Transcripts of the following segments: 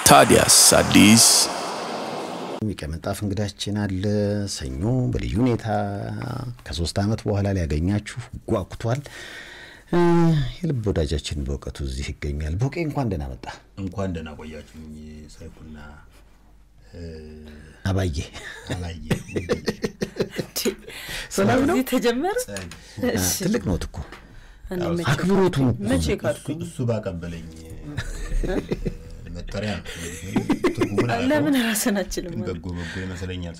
ታዲያስ አዲስ የቀመጣፍ እንግዳችን አለ። ሰኞ በልዩ ሁኔታ ከሶስት ዓመት በኋላ ሊያገኛችሁ ጓጉቷል። የልብ ወዳጃችን በእውቀቱ እዚህ ይገኛል። በውቄ እንኳን ደህና መጣ። እንኳን ደህና ቆያችሁኝ ሰይፉና አባዬ አላየ ሰላም ነው። እዚህ ተጀመረ። ትልቅ ነው እኮ እኔ መቼ አክብሮቱም እኮ መቼ ካድኩኝ? እሱ ባቀበለኝ መጠሪያ ነው። ትርጉሙን አላውቀውም። ለምን ራስን አችልም? በጎ በጎ ይመስለኛል።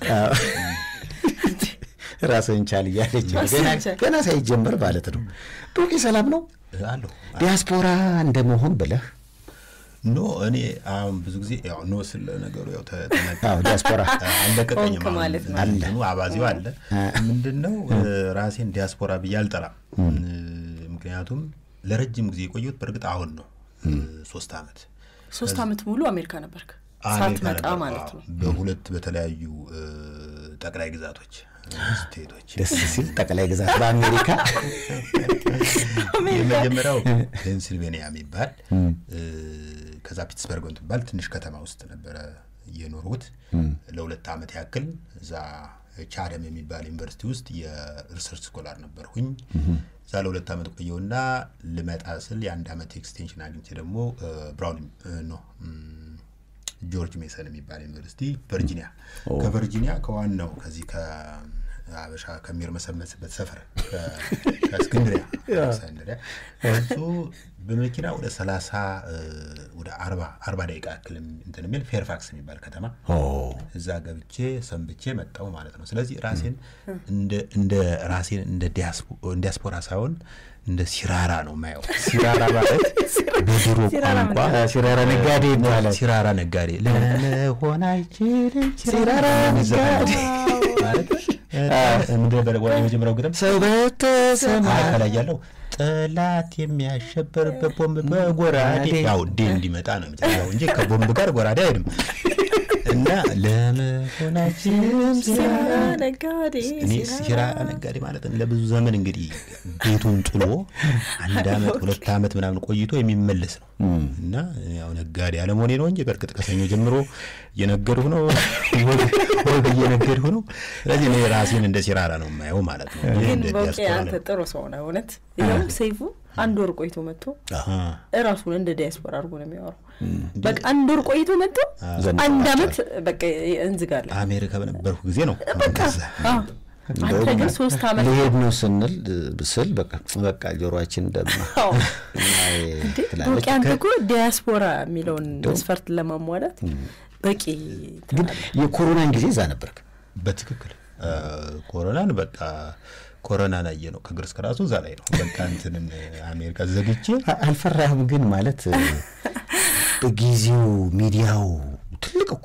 ራስህን ቻል እያለች ነው። ራስህን ገና- ቻል። ገና ሳይጀመር ማለት ነው። በውቄ ሰላም ነው። አለሁ ዲያስፖራ እንደመሆን ብለህ ኖ እኔ አሁን ብዙ ጊዜ ያው ኖ ስለ ነገሩ ያው ተ- ተነካ አዎ ዲያስፖራ አለቀቀኝም ሆንክ ማለት ነው። አለ አባዜው አለ ምንድን ነው ራሴን ዲያስፖራ ብዬ አልጠራም ምክንያቱም ለረጅም ጊዜ የቆየሁት በእርግጥ አሁን ነው ሶስት ዓመት ሶስት ዓመት ሙሉ አሜሪካ ነበርክ አሜሪካ ሳትመጣ ነበር። ማለት አዎ፣ ነው። በሁለት በተለያዩ እ፣ ጠቅላይ ግዛቶች ስቴቶች ደስ ሲል ጠቅላይ ግዛት በአሜሪካ የመጀመሪያው ፔንሲልቬኒያ የሚባል እ፣ ከዛ ፒትስበርግ የምትባል ትንሽ ከተማ ውስጥ ነበረ የኖርሁት ለሁለት ዓመት ያክል እዛ ቻደም የሚባል ዩኒቨርሲቲ ውስጥ የሪሰርች ስኮላር ነበርሁኝ እዛ ለሁለት ዓመት ቆየውና ልመጣ ስል የአንድ ዓመት ኤክስቴንሽን አግኝቼ ደግሞ እ፣ ብራውን ኖ ጆርጅ ሜሰን የሚባል ዩኒቨርሲቲ ቨርጂኒያ ከቨርጂኒያ ከዋናው ከዚህ ከአበሻ ከሚርመሰመስበት ሰፈር ከ- ከእስክንድሪያ እስክንድሪያ እሱ በመኪና ወደ ሰላሳ ወደ አርባ አርባ ደቂቃ ያክል እንትን የሚል ፌርፋክስ የሚባል ከተማ እዛ ገብቼ ሰንብቼ መጣው ማለት ነው። ስለዚህ ራሴን እንደ እንደ ራሴን እንደ ዲያስፖ- ዲያስፖራ ሳይሆን እንደ ሲራራ ነው የማየው። ሲራራ ማለት በድሮ ቋንቋ ሲራራ ነጋዴ ይባላል። ሲራራ ነጋዴ ለመሆን አይችልም ሲራራ ነጋዴ ማለት ምንድን ነበር የመጀመሪያው ግጥም ሰው በተሰማ አይ፣ ከላይ ያለው ጠላት የሚያሸበርበት ቦምብ በጎራዴ ያው ዴ እንዲመጣ ነው የሚጠራው እንጂ ከቦምብ ጋር ጎራዴ አይሄድም። እና ለመሆናችንም ሲራ ነጋዴ እኔ ሲራ ነጋዴ ማለት ለብዙ ዘመን እንግዲህ ቤቱን ጥሎ አንድ አመት ሁለት አመት ምናምን ቆይቶ የሚመለስ ነው እና ያው ነጋዴ አለመሆኔ ነው እንጂ በእርግጥ ከሰኞ ጀምሮ እየነገድሁ ነው ወግ- ወግ እየነገድሁ ነው። ስለዚህ እኔ ራሴን እንደ ሲራራ ነው የማየው ማለት ነው እንጂ ግን እንደ በውቄ ዲያስፖራ አንተ ነው። ጥሩ ሰው ነህ እውነት። ይኸው ሰይፉ አንድ ወር ቆይቶ መጥቶ አሃ። እራሱን እንደ ዲያስፖራ አድርጎ ነው የሚያወራው። በቃ አንድ ወር ቆይቶ መጥቶ ዘንድ አንድ አመት በቃ እንዝጋለን። አሜሪካ በነበርኩ ጊዜ ነው እንደዛ። አዎ። አንተ ግን ሶስት አመት ሊሄድ ነው ስንል ስል በቃ በቃ ጆሮአችን ደማ አዎ። አይ እንዴ ትላለች። በውቄ አንተ እኮ ዲያስፖራ የሚለውን መስፈርት ለማሟላት በቂ ግን የኮሮናን ጊዜ እዛ ነበርክ። በትክክል አ፣ ኮሮናን በቃ ኮሮናን አየ ነው ከእግር እስከ ራሱ እዛ ላይ ነው በቃ እንትንን አሜሪካ ዘግቼ አ- አልፈራህም? ግን ማለት በጊዜው ሚዲያው ትልቅ እኮ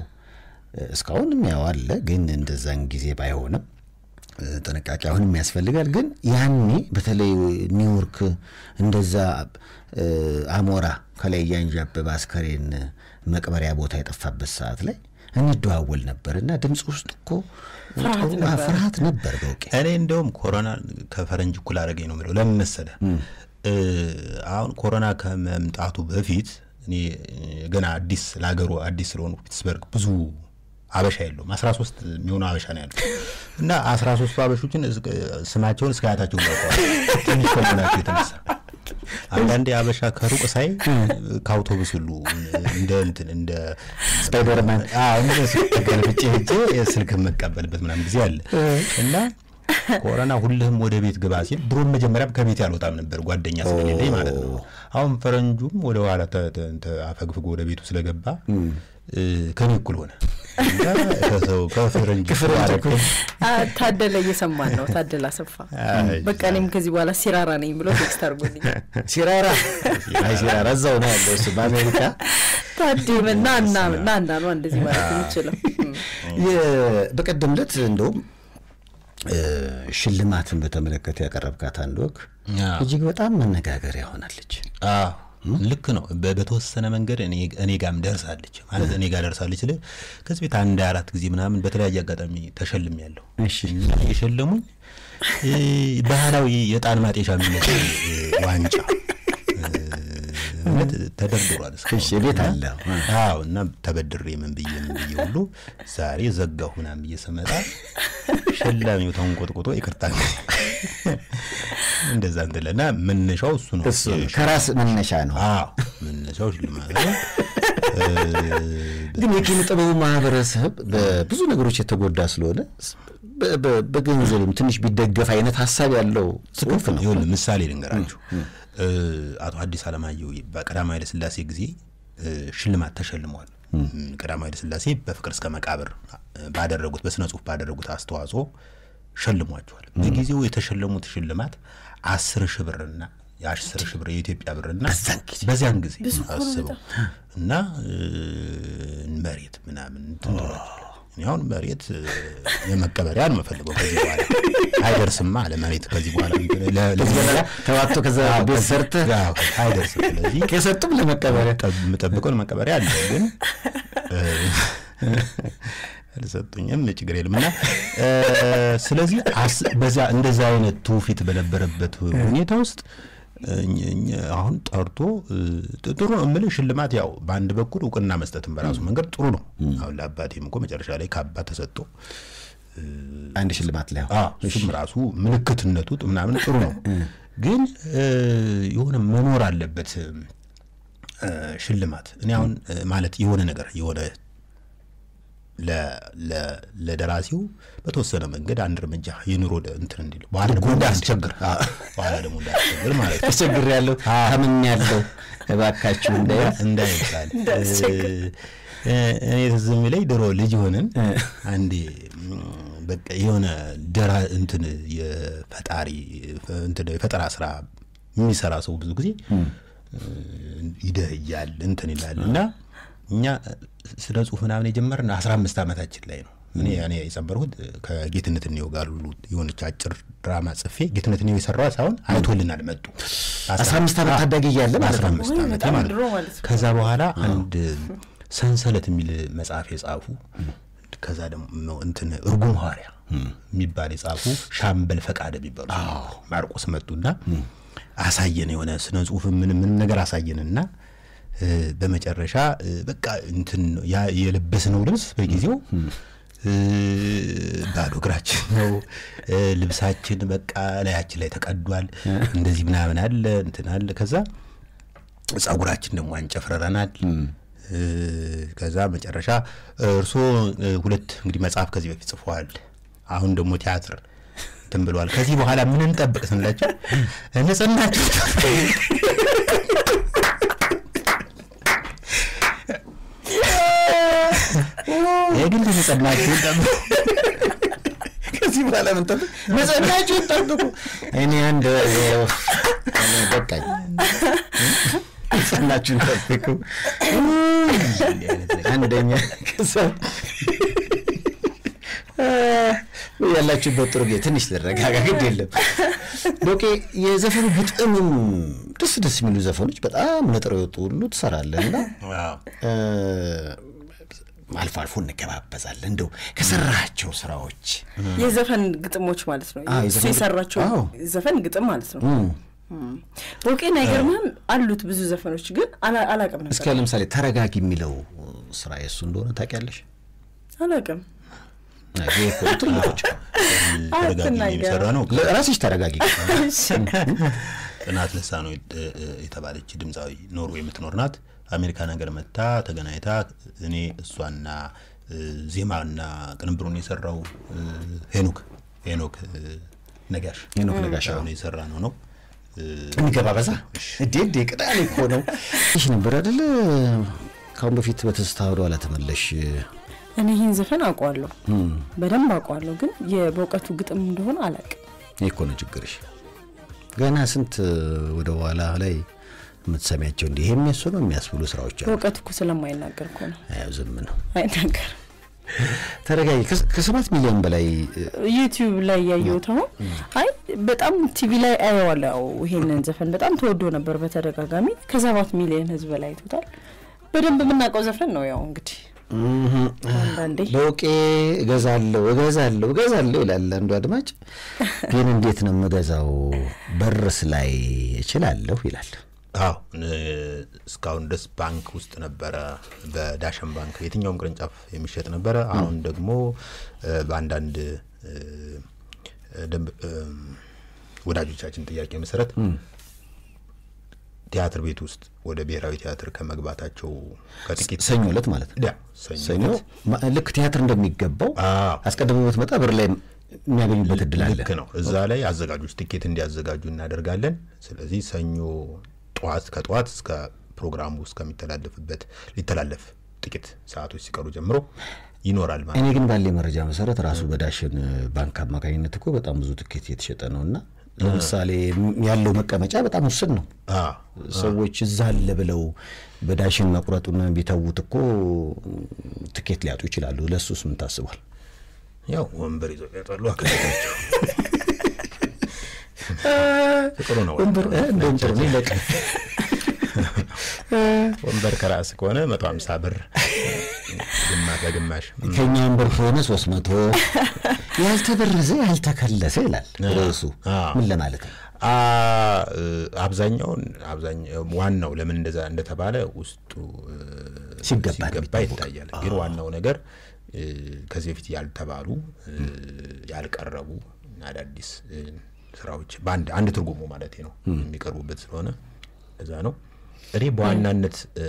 እስካሁንም ያው አለ፣ ግን እንደዛን ጊዜ ባይሆንም እ፣ ጥንቃቄ አሁንም ያስፈልጋል። ግን ያኔ በተለይ ኒውዮርክ እንደዛ እ፣ አሞራ ከላይ እያንዣበበ አስከሬን መቅበሪያ ቦታ የጠፋበት ሰዓት ላይ እንደዋወል ነበር እና ድምፅ ውስጥ እኮ ፍርሃት ጥሩ- ነበር። ፍርሃት ነበር በውቄ እኔ እንደውም ኮሮና ከፈረንጅ እኩል አደረገኝ ነው የምለው። ለምን መሰለህ? እ፣ አሁን ኮሮና ከመምጣቱ በፊት እኔ እ፣ ገና አዲስ ለሀገሩ አዲስ ስለሆኑ ፒትስበርግ ብዙ አበሻ የለውም። አስራ ሶስት የሚሆኑ አበሻ ነው ያሉት እና አስራ ሶስቱ አበሾችን እስከ- ስማቸውን እስከ አያታቸው ገብተዋል። ትንሽ ከመሆናቸው የተነሳ አንዳንዴ አበሻ ከሩቅ ሳይ ከአውቶቡስ ሁሉ እንደ እንትን እንደ ስፓይደርማን አዎ እንደሱ ተገልብጬ ሄጄ የስልክ የምቀበልበት ምናምን ጊዜ አለ እና ኮሮና ሁልህም ወደ ቤት ግባ ሲል ድሮም መጀመሪያም ከቤት ያልወጣም ነበር ጓደኛ ስለሌለኝ ማለት ነው። አሁን ፈረንጁም ወደ ኋላ ተ- ተ- ተ- አፈግፍጎ ወደ ቤቱ ስለገባ እ፣ ከኔ እኩል ሆነ እና ከሰው ከፈረንጅ እኩል አደረገኝ። አ፣ ታደለ እየሰማን ነው። ታደለ አሰፋ በቃ እኔም ከዚህ በኋላ ሲራራ ነኝ ብሎ ቴክስት አድርጎልኛል። ሲራራ አይ ሲራራ እዛው ነው ያለው እሱ በአሜሪካ ታዴ ና እና ና እና ነው እንደዚህ ማለት የምችለው እም። የ- በቀደም ዕለት እንደውም እ፣ ሽልማትን በተመለከተ ያቀረብካት አንድ ወግ አዎ። እጅግ በጣም መነጋገሪያ ሆናለች። አዎ ልክ ነው። በ- በተወሰነ መንገድ እኔ እኔ ጋርም ደርሳለች ማለት እኔ ጋር ደርሳለች ስል ከዚህ ቤት አንድ አራት ጊዜ ምናምን በተለያየ አጋጣሚ ተሸልም ያለው እሺ እና የሸለሙኝ እ፣ ባህላዊ የዕጣን ማጤሻ የሚመስል እ፣ ዋንጫ እ፣ እውነት ተደርድሯል እስካሁን። እሺ፣ ቤት አለ። አዎ እና ተበድሬ ምን ብዬ ምን ብዬ ሁሉ ዛሬ ዘጋሁ ምናምን ብዬ ስመጣ ሸላሚው ተንቆጥቁጦ ይቅርታ እንደዛ እንትለና መነሻው እሱ ነው። እሱ ከራስ መነሻ ነው። አዎ መነሻው ሽልማት ነው። ግን የኪነ ጥበቡ ማህበረሰብ በብዙ ነገሮች የተጎዳ ስለሆነ በ- በ- በገንዘብም ትንሽ ቢደገፍ አይነት ሀሳብ ያለው ጽሁፍ ነው። ይኸውልህ ምሳሌ ልንገራችሁ። እ፣ አቶ ሐዲስ ዓለማየሁ በቀዳማዊ ኃይለ ሥላሴ ጊዜ እ፣ ሽልማት ተሸልመዋል። ቀዳማዊ ኃይለ ሥላሴ በፍቅር እስከ መቃብር ባደረጉት በስነ ጽሁፍ ባደረጉት አስተዋጽኦ ሸልሟቸዋል። በጊዜው የተሸለሙት ሽልማት አስር ሺህ ብርና የአስር ሺህ ብር የኢትዮጵያ ብርና በዚያን ጊዜ አስበው እና እ፣ መሬት ምናምን እንትን ተብሏል። እኔ አሁን መሬት እ፣ የመቀበሪያ ነው የምፈልገው ከዚህ በኋላ አይደርስማ ለመሬት ከዚህ በኋላ ለ- ለ- ተዋጥቶ ከዛ ቤት ሰርተህ አዎ፣ አይደርስም። ስለዚህ ከሰጡም ለመቀበሪያ ጠብ- የምጠብቀው መቀበሪያ አለ ግን እ፣ አልሰጡኝም። ችግር የለም እና እ፣ ስለዚህ አስ- በዛ እንደዛ አይነት ትውፊት በነበረበት ሁኔታ ውስጥ እኝ- እኝ- አሁን ጠርቶ እ፣ ጥ- ጥሩ ነው የምልህ ሽልማት ያው በአንድ በኩል እውቅና መስጠትን በራሱ መንገድ ጥሩ ነው። አሁን ለአባቴም እኮ መጨረሻ ላይ ካባ ተሰጥቶ አንድ ሽልማት ላይ አዎ እሱም ራሱ ምልክትነቱ ጥ- ምናምን ጥሩ ነው፣ ግን እ፣ የሆነ መኖር አለበት እ፣ ሽልማት። እኔ አሁን እ፣ ማለት የሆነ ነገር የሆነ ለ- ለ- ለደራሲው በተወሰነ መንገድ አንድ እርምጃ የኑሮ ደ- እንትን እንዲል በኋላ ደግሞ እንዳያስቸግር በኋላ ደግሞ እንዳያስቸግር ማለት ነው ተቸግር ያለው ታምን ያለው እባካችሁ እንደ እንዳይባል እኔ ትዝ የሚለኝ ድሮ ልጅ ሆነን አንዴ ም፣ በቃ የሆነ ደራ እንትን የፈጣሪ እንትን የፈጠራ ስራ የሚሰራ ሰው ብዙ ጊዜ ይደህያል እንትን ይላል እና እኛ ስለ ጽሁፍ ምናምን የጀመርን አስራ አምስት ዓመታችን ላይ ነው። እኔ እኔ የጨመርኩት ከጌትነት እንየው ጋር ሁሉ የሆነች አጭር ድራማ ጽፌ ጌትነት እንየው የሰራዋ ሳይሆን አይቶልናል መጡ አስራ አምስት ዓመት ታዳጊ እያለ ማለት አስራ ነው። አምስት ወይ ዓመቴ በጣም ማለት ድሮ ነው። ማለት ነው። ከዛ በኋላ አንድ ሰንሰለት የሚል መጽሐፍ የጻፉ ከዛ ደግሞ እንትን እርጉም ሐዋርያ የሚባል የጻፉ ሻምበል ፈቃደ የሚባሉ ሰው ነበሩ። ማርቆስ መጡና አሳየን የሆነ ስነ ጽሁፍ ምን ምን ነገር አሳየንና እ፣ በመጨረሻ እ፣ በቃ እንትን ነው ያ የለበስነው ልብስ በጊዜው እ፣ ባዶ እግራችን ነው እ፣ ልብሳችን በቃ ላያችን ላይ ተቀዷል። እንደዚህ ምናምን አለ እንትን አለ ከዛ ጸጉራችን ደግሞ አንጨፍረረናል። እ፣ ከዛ መጨረሻ እርስዎ እ፣ ሁለት እንግዲህ መጽሐፍ ከዚህ በፊት ጽፈዋል። አሁን ደግሞ ቲያትር እንትን ብለዋል። ከዚህ በኋላ ምን እንጠብቅ ስንላቸው ንጽህናቸው የግል ንጽህናችሁን ጠብቁ። ከዚህ በኋላ ምን ጠብቅ ንጽህናችሁን ጠብቁ። እኔ አንድ እኔ በቃኝ። ንጽህናችሁን ጠብቁ። አንደኛ ከዛ ያላችሁበት ጥሩ ጊዜ ትንሽ ልረጋጋ፣ ግድ የለም ዶቄ። የዘፈኑ ግጥምም ደስ ደስ የሚሉ ዘፈኖች በጣም ነጥረው የወጡ ሁሉ ትሰራለህ እና ዋው። አልፎ አልፎ እንገባበዛለን። እንደው ከሰራቸው ስራዎች የዘፈን ግጥሞች ማለት ነው። አዎ፣ እሱ የዘፈን የሰራቸው አዎ። ዘፈን ግጥም ማለት ነው። ቦቄን አይገርምህም? አሉት ብዙ ዘፈኖች ግን አላ- አላቅም እስከ ነበር ለምሳሌ ተረጋጊ የሚለው ስራ የእሱ እንደሆነ ታውቂያለሽ? አላቅም። ይሄ እኮ ትልቆች ተረጋጊ አትናገር። የሚሰራ ነው። ራስሽ ተረጋጊ። ጽናት ልሳኖ የተባለች ድምፃዊ ኖርዌይ የምትኖር ናት። አሜሪካ ነገር መታ ተገናኝታ እኔ እሷና እ፣ ዜማና ቅንብሩን የሰራው እ፣ ሄኖክ ሄኖክ እ፣ ነጋሽ ሄኖክ ነጋሽ፣ አዎ። አሁን የሰራ ነው ነው እ፣ እንገባ በዛ እንዴ እንዴ ቅዳሜ እኮ ነው ይሽ ነበር አይደለ? ካሁን በፊት በትዝታ ወደ ኋላ ተመለሽ እኔ ይህን ዘፈን አውቀዋለሁ፣ በደንብ አውቀዋለሁ፣ ግን የበእውቀቱ ግጥም እንደሆነ አላቅም። ይህ እኮ ነው ችግርሽ። ገና ስንት ወደ ኋላ ላይ የምትሰሚያቸው እንዲህ ይሄ የሚያሱ ነው የሚያስብሉ ስራዎች አሉ። በእውቀቱ እኮ ስለማይናገር እኮ ነው አዎ ዝም ነው። አይናገርም። ተረጋጊ። ከስ- ከሰባት ሚሊዮን በላይ እ፣ ዩቲዩብ ላይ ያየሁት አሁን አይ በጣም ቲቪ ላይ አየዋለሁ። ይሄንን ዘፈን በጣም ተወዶ ነበር በተደጋጋሚ ከሰባት ሚሊዮን ህዝብ ላይ አይቶታል። በደንብ የምናውቀው ዘፈን ነው። ያው እንግዲህ አንዳንዴ በውቄ እገዛለሁ እገዛለሁ እገዛለሁ ይላል አንዱ አድማጭ። ግን እንዴት ነው የምገዛው? በርስ ላይ እችላለሁ ይላል። አዎ እስካሁን ድረስ ባንክ ውስጥ ነበረ፣ በዳሸን ባንክ የትኛውም ቅርንጫፍ የሚሸጥ ነበረ። አሁን ደግሞ በአንዳንድ ደንብ ወዳጆቻችን ጥያቄ መሰረት ቲያትር ቤት ውስጥ ወደ ብሔራዊ ቲያትር ከመግባታቸው ከጥቂት ሰኞ ዕለት ማለት ነው። ያ ሰኞ ሰኞ ዕለት ማ- ልክ ቲያትር እንደሚገባው አዎ። አስቀድሞ ብትመጣ በር ላይ የሚያገኙበት እድል አለ። ልክ ነው። እዛ ላይ አዘጋጆች ትኬት እንዲያዘጋጁ እናደርጋለን። ስለዚህ ሰኞ ጠዋት ከጠዋት እስከ ፕሮግራሙ እስከሚተላለፍበት ሊተላለፍ ጥቂት ሰዓቶች ሲቀሩ ጀምሮ ይኖራል ማለት እኔ ግን ባለ መረጃ መሰረት ራሱ በዳሽን ባንክ አማካኝነት እኮ በጣም ብዙ ትኬት እየተሸጠ ነው እና ለምሳሌ ያለው መቀመጫ በጣም ውስን ነው። አዎ። ሰዎች እዛ አለ ብለው በዳሽን መቁረጡን ቢተዉት እኮ ትኬት ሊያጡ ይችላሉ። ለእሱስ ምን ታስቧል? ያው ወንበር ይዘው ያጣሉ አካባቢያቸው ጥሩ ነው። ወንበር እ፣ እንደውም ጥሩ ነው ይለቅ ወንበር ከራስ ከሆነ መቶ ሀምሳ ብር ግማሽ በግማሽ ከኛ ወንበር ከሆነ ሶስት መቶ ያልተበረዘ ያልተከለሰ ይላል ርዕሱ። አዎ። ምን ለማለት ነው? አ እ፣ አብዛኛውን አብዛኛው ዋናው ለምን እንደዛ እንደተባለ ውስጡ እ፣ ሲገባ ነው ሲገባ የሚታወቀው። ይታያል። ግን ዋናው ነገር እ፣ ከዚህ በፊት ያልተባሉ እ፣ ያልቀረቡ አዳዲስ እ፣ ስራዎች በአንድ አንድ ትርጉሙ ማለት ነው የሚቀርቡበት ስለሆነ እዛ ነው። እኔ በዋናነት እ፣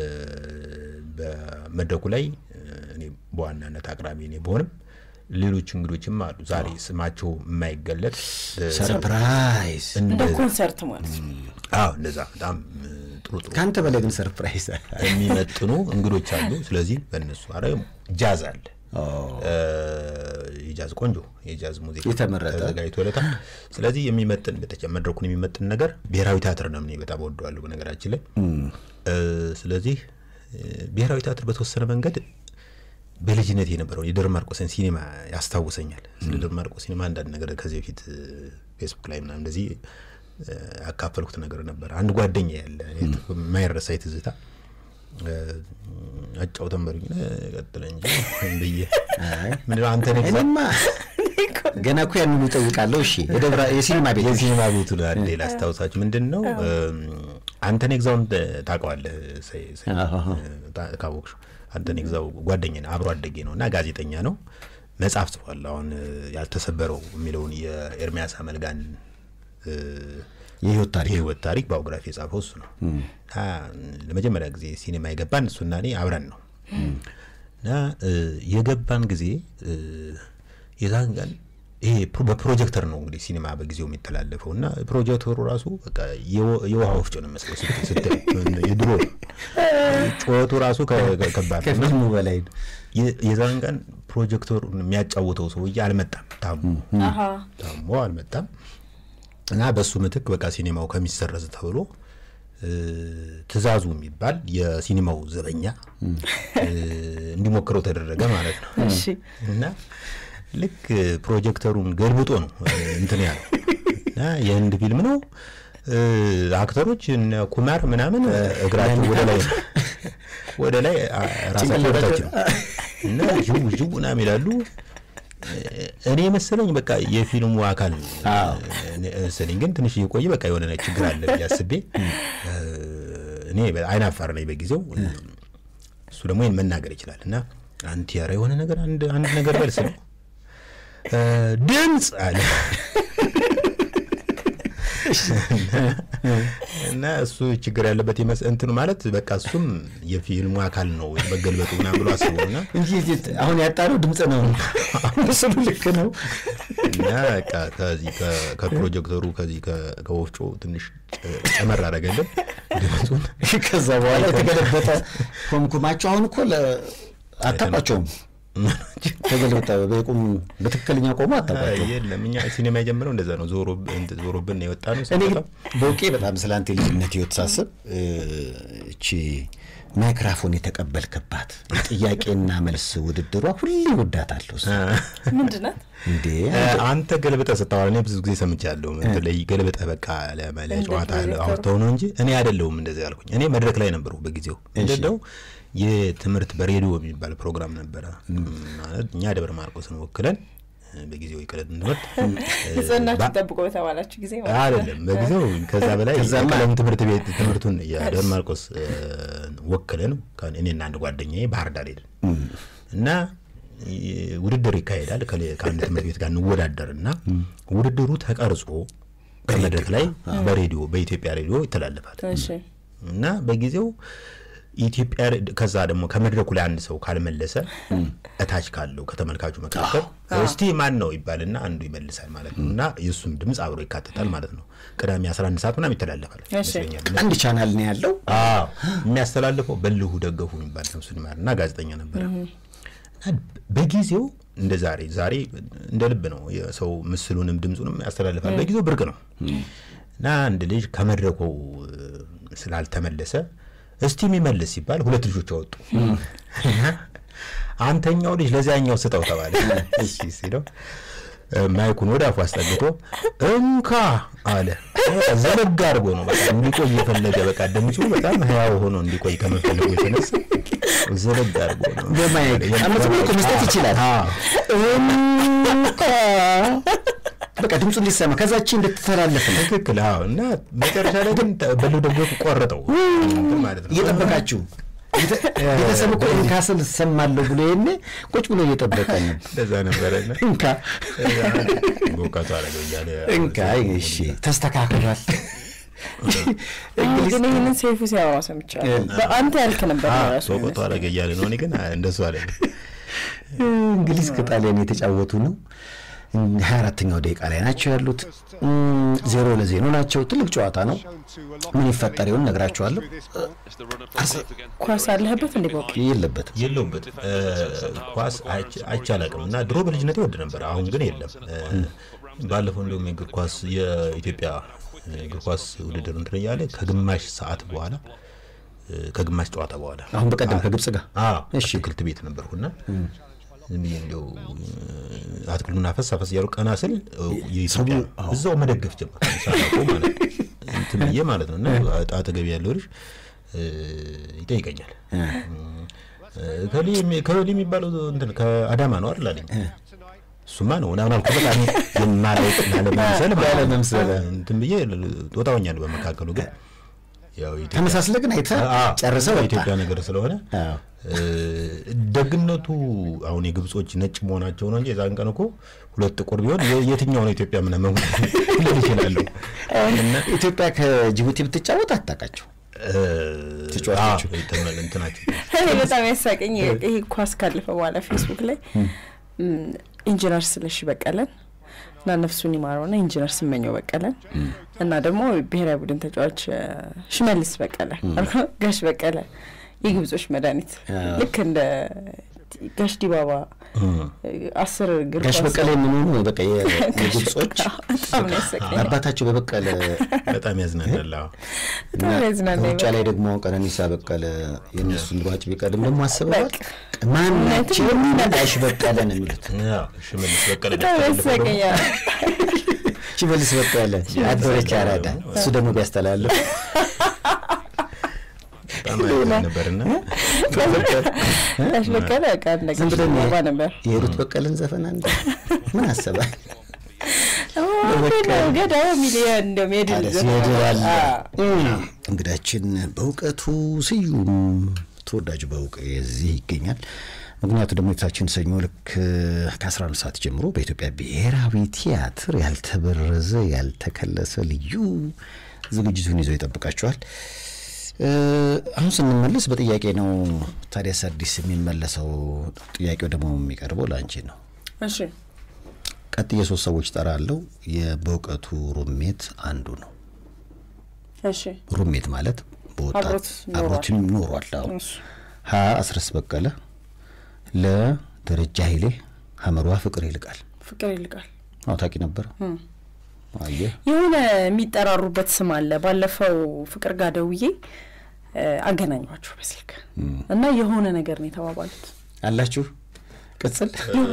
በመድረኩ ላይ እ፣ እኔ በዋናነት አቅራቢ እኔ በሆንም ሌሎች እንግዶችም አሉ ዛሬ ስማቸው የማይገለጥ እ፣ ሰርፕራይዝ። እንደ ኮንሰርት ማለት ነው። አዎ እንደዛ በጣም እ፣ ጥሩ ጥሩ ከአንተ በላይ ግን ሰርፕራይዝ የሚመጥኑ እንግዶች አሉ። ስለዚህ በእነሱ አረ ጃዝ አለ እ፣ የጃዝ ቆንጆ የጃዝ ሙዚቃ የተመረጠ። ተዘጋጅቶለታል። ስለዚህ የሚመጥን በተጨ መድረኩን የሚመጥን ነገር ብሔራዊ ቲያትር ነው። እኔ በጣም ወደዋለሁ በነገራችን ላይ እ፣ ስለዚህ እ፣ ብሔራዊ ቲያትር በተወሰነ መንገድ በልጅነት የነበረውን የደብረ ማርቆስን ሲኒማ ያስታውሰኛል። ስለ ደብረ ማርቆስ ሲኒማ አንዳንድ ነገር ከዚህ በፊት እ፣ ፌስቡክ ላይ ምናምን እንደዚህ እ፣ ያካፈልኩት ነገር ነበር። አንድ ጓደኛ ያለ የማይረሳ ትዝታ እ፣ አጫውተን በሉኝ እ፣ ቀጥለ እንጂ ብዬ ምንድነው አንተ ነህ እኔማ ገና እኮ ያንኑ እጠይቃለሁ። እሺ የደብረ የሲኒማ ቤት የሲኒማ ቤቱን አንዴ ላስታውሳችሁ። ምንድን ነው አንተን ግዛውን ታውቀዋለህ? ሰይ- ሰይ- አዎ። ታ- ካወቅሽው አንተን ግዛው ጓደኛ ነው፣ አብሮ አደጌ ነው እና ጋዜጠኛ ነው። መጽሐፍ ጽፏል። አሁን እ፣ ያልተሰበረው የሚለውን የኤርሚያስ አመልጋን እ፣ የህይወት ታሪክ የህይወት ታሪክ ባዮግራፊ የጻፈው እሱ ነው። እና ለመጀመሪያ ጊዜ ሲኒማ የገባን እሱና እኔ አብረን ነው እና እ፣ የገባን ጊዜ እ፣ የዛን ቀን ይሄ ፕሮ- በፕሮጀክተር ነው እንግዲህ ሲኒማ በጊዜው የሚተላለፈው እና ፕሮጀክተሩ ራሱ በቃ የወ- የውሃ ወፍጮ ነው መስለው ስትል የድሮ ጩኸቱ ራሱ ከ- ከ- ከባድ ነው። ከፊልሙ በላይ ነው። የ- የዛን ቀን ፕሮጀክተሩን የሚያጫውተው ሰውዬ አልመጣም፣ ታሞ አሀ ታሞ አልመጣም እና በሱ ምትክ በቃ ሲኒማው ከሚሰረዝ ተብሎ እ፣ ትእዛዙ የሚባል የሲኒማው ዘበኛ እ፣ እንዲሞክረው ተደረገ ማለት ነው። እሺ እና ልክ ፕሮጀክተሩን ገልብጦ ነው እ፣ እንትን ያለው እና የህንድ ፊልም ነው። እ፣ አክተሮች እነ ኩማር ምናምን እ፣ እግራቸው ወደ ላይ ነው ወደ ላይ አ- ራሳቸው ወደታች ነው እና ዥው ዥው ምናምን ይላሉ። እ፣ እኔ መሰለኝ በቃ የፊልሙ አካል እ፣ መሰለኝ፣ ግን ትንሽ እየቆየ በቃ የሆነ ችግር አለ ብዬ አስቤ እ፣ እኔ አይን አፋር ነኝ በጊዜው እሱ ደግሞ ይህን መናገር ይችላል እና አንቲ ኧረ የሆነ ነገር አንድ አንድ ነገር በል ስለው እ፣ ድምፅ አለ እና እሱ ችግር ያለበት ይመስ- እንትኑ ማለት በቃ እሱም የፊልሙ አካል ነው መገልበጡ ምናምን ብሎ አስቦ እና እንጂ እዚህ አሁን ያጣነው ድምፅ ነው። ምስሉ ልክ ነው። እና በቃ ከዚህ ከ- ከፕሮጀክተሩ ከዚህ ከ- ከወፍጮ ትንሽ ጨ- ጨመር አደረገልን ድምፁን ከዛ በኋላ የተገለበጠ ኮምኩማቸው አሁን እኮ ለ- አታውቋቸውም። ተገልብጠ በቁም በትክክለኛ ቆሞ አታውቋቸውም። የለም እኛ ሲኔማ የጀመረው እንደዛ ነው። ዞሮ እንትን ዞሮብን ነው የወጣ ነው። እኔ ግን በውቄ በጣም ስለ አንተ ልጅነት ህይወት ሳስብ እ፣ እቺ ማይክራፎን የተቀበልክባት ጥያቄና መልስ ውድድሯ ሁሌ ወዳታለሁ። እሱ ምንድን ናት? እንዴ አንተ ገልብጠ ስታወራ እኔ ብዙ ጊዜ ሰምቻለሁ። እንትን ላይ ገልብጠ በቃ ለመ- ለጨዋታ ዳይሬክተሩ። አውርተው ነው እንጂ እኔ አይደለሁም እንደዚህ ያልኩኝ። እኔ መድረክ ላይ ነበርኩ በጊዜው እንደው የትምህርት በሬዲዮ የሚባል ፕሮግራም ነበረ። ማለት እኛ ደብረ ማርቆስን ወክለን እ፣ በጊዜው የቀለም ትምህርት ንጽህናችሁ ጠብቆ በተባላችሁ ጊዜ ማለት ነው። አይደለም በጊዜው ከዛ በላይ ከዛማ- የቀለም ትምህርት ቤት ትምህርቱን የደብረ ማርቆስ እ፣ ወክለን ከ- እኔና አንድ ጓደኛዬ ባህር ዳር ሄድን እና እ፣ ውድድር ይካሄዳል ከሌ- ከአንድ ትምህርት ቤት ጋር እንወዳደር እና ውድድሩ ተቀርጾ ከመድረክ ላይ በሬዲዮ በኢትዮጵያ ሬዲዮ ይተላለፋል እሺ እና በጊዜው ኢትዮጵያ ከዛ ደግሞ ከመድረኩ ላይ አንድ ሰው ካልመለሰ እታች ካለው ከተመልካቹ መካከል እስቲ ማን ነው ይባልና አንዱ ይመልሳል ማለት ነው እና የእሱም ድምፅ አብሮ ይካተታል ማለት ነው። ቅዳሜ 11 ሰዓት ምናምን ይተላለፋል እሺ። ይመስለኛል። አንድ ቻናል ነው ያለው። አዎ የሚያስተላልፈው በልሁ ደገፉ የሚባል ነፍሱን ይማር እና ጋዜጠኛ ነበረ። እና በጊዜው እንደ ዛሬ ዛሬ እንደ ልብ ነው የሰው ምስሉንም ድምፁንም ያስተላልፋል። በጊዜው ብርቅ ነው እና አንድ ልጅ ከመድረኩ እ፣ ስላልተመለሰ እስቲ የሚመልስ ሲባል ሁለት ልጆች አወጡ። አንተኛው ልጅ ለዚያኛው ስጠው ተባለ። እሺ ሲለው እ፣ ማይኩን ወደ አፉ አስጠግቶ እንካ አለ። ዘለግ አድርጎ ነው በቃ እንዲቆይ የፈለገ በቃ ድምፁ በጣም ህያው ሆኖ እንዲቆይ ከመፈለጉ የተነሳ ዘለግ አድርጎ ነው በማይክ አመት ብሎ እኮ መስጠት ይችላል። በቃ ድምፁ እንዲሰማ ከዛች እንድትተላለፍ ነው ትክክል። አዎ። እና መጨረሻ ላይ ግን በሉ ደግሞ ቆረጠው እንትን ማለት ነው። እየጠበቃችሁ ቤተ- ቤተሰብ እኮ እንካ ስል እሰማለሁ ብሎ ይሄኔ ቁጭ ብሎ እየጠበቀ ነው። እንደዛ ነበረ። እና እንካ በወቃቱ አደረገው እያለ እንካ እሺ ተስተካክሏል። አዎ፣ ግን ይህንን ሰይፉ ሲያወራ ሰምቻለሁ። በአንተ ያልክ ነበር ራሱ በወቃቱ አደረገ እያለ ነው። እኔ ግን እንደሱ አለ እንግሊዝ ከጣሊያን የተጫወቱ ነው። ሀያ አራተኛው ደቂቃ ላይ ናቸው ያሉት። እም፣ ዜሮ ለዜሮ ናቸው። ትልቅ ጨዋታ ነው። ምን ይፈጠር ይሆን ነግራችኋለሁ። ኳስ አለህበት እንዴ? በውቅ የለበትም የለውበት ኳስ አይቼ- አይቼ አላውቅም እና ድሮ በልጅነቴ ወድ ነበር። አሁን ግን የለም። እ፣ ባለፈው እንዲሁም የእግር ኳስ የኢትዮጵያ እግር ኳስ ውድድር እንትን እያለ ከግማሽ ሰዓት በኋላ እ፣ ከግማሽ ጨዋታ በኋላ አሁን በቀደም ከግብጽ ጋር አዎ እሺ። አትክልት ቤት ነበርኩና ዝም ብዬ እንዲያው አትክልቱን አፈስ አፈስ እያሉ ቀና ስል እ፣ የኢትዮጵያ እዛው መደገፍ ጀመር ሳላውቀው ማለት ነው እንትን ብዬ ማለት ነው እና አጠገቢ ያለው ልጅ እ፣ ይጠይቀኛል እ፣ ከሌ የሚ- ከሌ የሚባለው እንትን ከአዳማ ነው አይደል አለኝ እሱማ ነው ምናምን አልኩ በጣም የማላውቅ ላለመምሰል ማለት ነው። ላለመምሰል። እንትን ብዬ ጦጣ ሆኛለሁ በመካከሉ ግን ያው የኢትዮጵያ- ተመሳስለ ግን አይተህ አዎ፣ ጨርሰው ወጣ። የኢትዮጵያ ነገር ስለሆነ አዎ። እ፣ ደግነቱ አሁን የግብጾች ነጭ መሆናቸው ነው እንጂ የዛን ቀን እኮ ሁለት ጥቁር ቢሆን የ- የትኛው ነው ኢትዮጵያ ምናምን ልል ይችላለሁ። እና ኢትዮጵያ ከጅቡቲ ብትጫወት አታውቃቸው። እ፣ ተጫዋቾቹ። አዎ፣ ተመ- እንትናቸው እኔ በጣም ያሳቀኝ ይሄ ኳስ ካለፈ በኋላ ፌስቡክ ላይ እም፣ ኢንጂነር ስለሺ በቀለን እና ነፍሱን ይማረውና ኢንጂነር ስመኘው በቀለን እና ደግሞ ብሔራዊ ቡድን ተጫዋች እ፣ ሽመልስ በቀለ ጋሽ በቀለ የግብጾች መድኃኒት ልክ እንደ ጋሽ ዲባባ እ፣ አስር እግር ጋሽ ኳስ በቀለ የምንሆኑ በቃ የ- የግብጾች በጣም ነው ያሳቀኝ። አባታቸው በበቀለ በጣም ያዝናናል። አዎ። በጣም ያዝናናኝ ሩጫ ላይ ደግሞ ቀነኒሳ በቀለ የእነሱን ሯጭ ቢቀድም ደግሞ አስበዋል። በቃ። ማናቸው ጋሽ በቀለ ነው የሚሉት። ያው ሽመልስ በቀለ በጣም ያስተላልፈው ደግሞ ያሳቀኛል። ሽመልስ በቀለ አበበች አራዳ፣ እሱ ደግሞ ቢያስተላልፍ በጣም ያዝናና ነበርና ጋሽ በቀለ በቃ እንደ ዝም ጋሽ ብለን ዲባባ ነበር። የሩት በቀለን ዘፈን አንድ ምን አሰባል? ገዳዩ ሚሊዮን እንደውም የድል ታዲያ ዘፈን ሲሄድ አለ። አዎ። እንግዳችን በእውቀቱ ስዩም ተወዳጁ በእውቅ እዚህ ይገኛል። ምክንያቱ ደግሞ የፊታችን ሰኞ ልክ ከ11 ሰዓት ጀምሮ በኢትዮጵያ ብሔራዊ ቲያትር ያልተበረዘ ያልተከለሰ ልዩ ዝግጅቱን ይዞ ይጠብቃቸዋል። እ፣ አሁን ስንመለስ በጥያቄ ነው ታዲያስ አዲስ የሚመለሰው። ጥያቄው ደግሞ የሚቀርበው ለአንቺ ነው። እሺ ቀጥዬ ሶስት ሰዎች ጠራለሁ። የበእውቀቱ ሩሜት አንዱ ነው። እሺ ሩሜት ማለት በወጣት አብሮት ኖሯል። አብሮትም ኖሯል። አዎ እሺ ሀ አስረስ በቀለ፣ ለደረጃ ኃይሌ፣ ሀመሯ ፍቅር ይልቃል። ፍቅር ይልቃል። አዎ ታውቂ ነበር? አየህ የሆነ የሚጠራሩበት ስም አለ። ባለፈው ፍቅር ጋር ደውዬ እ፣ አገናኟቸው በስልክ እና የሆነ ነገር ነው የተባባሉት። አላችሁ ቅጽል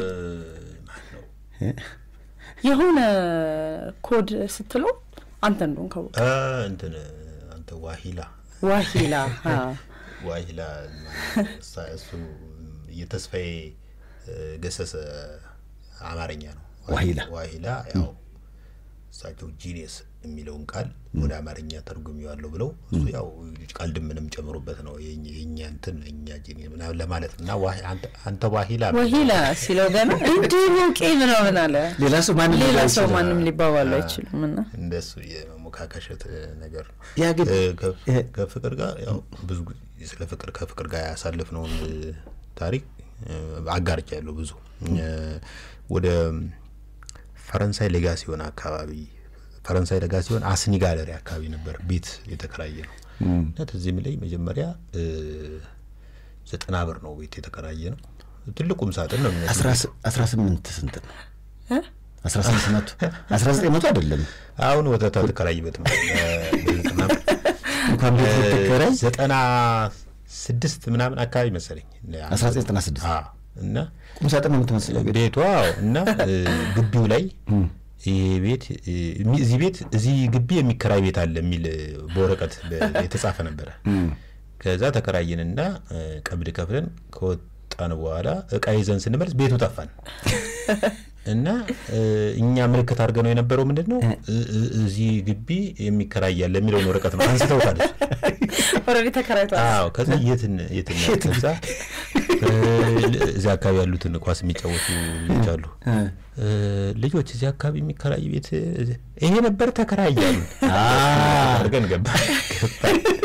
የሆነ ኮድ ስትለው አንተ እንደሆን ከው አ፣ እንትን አንተ ዋሂላ ዋሂላ አ፣ ዋሂላ እሳ- እሱ የተስፋዬ እ፣ ገሰሰ አማርኛ ነው ዋሂላ ዋሂላ ያው እሳቸው ጂኒየስ የሚለውን ቃል ወደ አማርኛ ተርጉሜዋለሁ ብለው እሱ ያው ቀልድ ምንም ጨምሮበት ነው የኛ የኛ እንትን እኛ ጂኒ ምናምን ለማለት ነው እና ዋሂ- አንተ- አንተ ዋሂላ ወሂላ ሲለው ገና እንዲህ ሞቄ ምናምን አለ። ሌላ ሰው ማንም ሌላ ሊለው ሰው ይችላል። ማንም ሊባባሉ አይችልም እና እንደሱ የመሞካከሸት ነገር ነው። ያ ግን እ፣ ከ- እ- ከፍቅር ጋር ያው ብዙ ጊዜ ስለ ፍቅር ከፍቅር ጋር ያሳለፍነውን እ፣ ታሪክ አጋርቻ ያለው ብዙ እ፣ ወደ ፈረንሳይ ሌጋሲዮን አካባቢ ፈረንሳይ ሌጋሲዮን አስኒ ጋለሪ አካባቢ ነበር ቤት የተከራየ ነው እና ትዝ የሚለኝ መጀመሪያ እ፣ ዘጠና ብር ነው ቤት የተከራየ ነው። ትልቁም ሳጥን ነው የሚመስለው። አስራ ስ- አስራ ስምንት ስንት ነው? እ? አስራ ስምንት መቶ አስራ ዘጠኝ መቶ አይደለም አሁን ወተት አትከራይበት ነው በዘጠና ብር እንኳን ቤት ልትከራይ ዘጠና ስድስት ምናምን አካባቢ መሰለኝ አስራ ዘጠኝ ዘጠና ስድስት አዎ። እና ቁም ሳጥን ነው የምትመስለው ቤት ቤቷ እና እ፣ ግቢው ላይ ይሄ ቤት እ፣ የሚ- እዚህ ቤት እዚህ ግቢ የሚከራይ ቤት አለ የሚል እ፣ በወረቀት በ- የተጻፈ ነበረ። ከዛ ተከራየንና እ፣ ቀብድ ከፍለን ከወጣን በኋላ እቃ ይዘን ስንመለስ ቤቱ ጠፋን እና እ፣ እኛ ምልክት አድርገን ነው የነበረው ምንድን ነው እ- እ- እዚህ ግቢ የሚከራይ ያለ የሚለውን ወረቀት ነው አንስተውታል እሱ። ኦልሬዲ ተከራይቷል። አዎ ከዛ የትን የትን ከዛ እ፣ እዚህ አካባቢ ያሉትን ኳስ የሚጫወቱ ልጆች አሉ እ፣ ልጆች እዚህ አካባቢ የሚከራይ ቤት እ፣ ይሄ ነበር ተከራይ አሉ አድርገን ገባ ገባ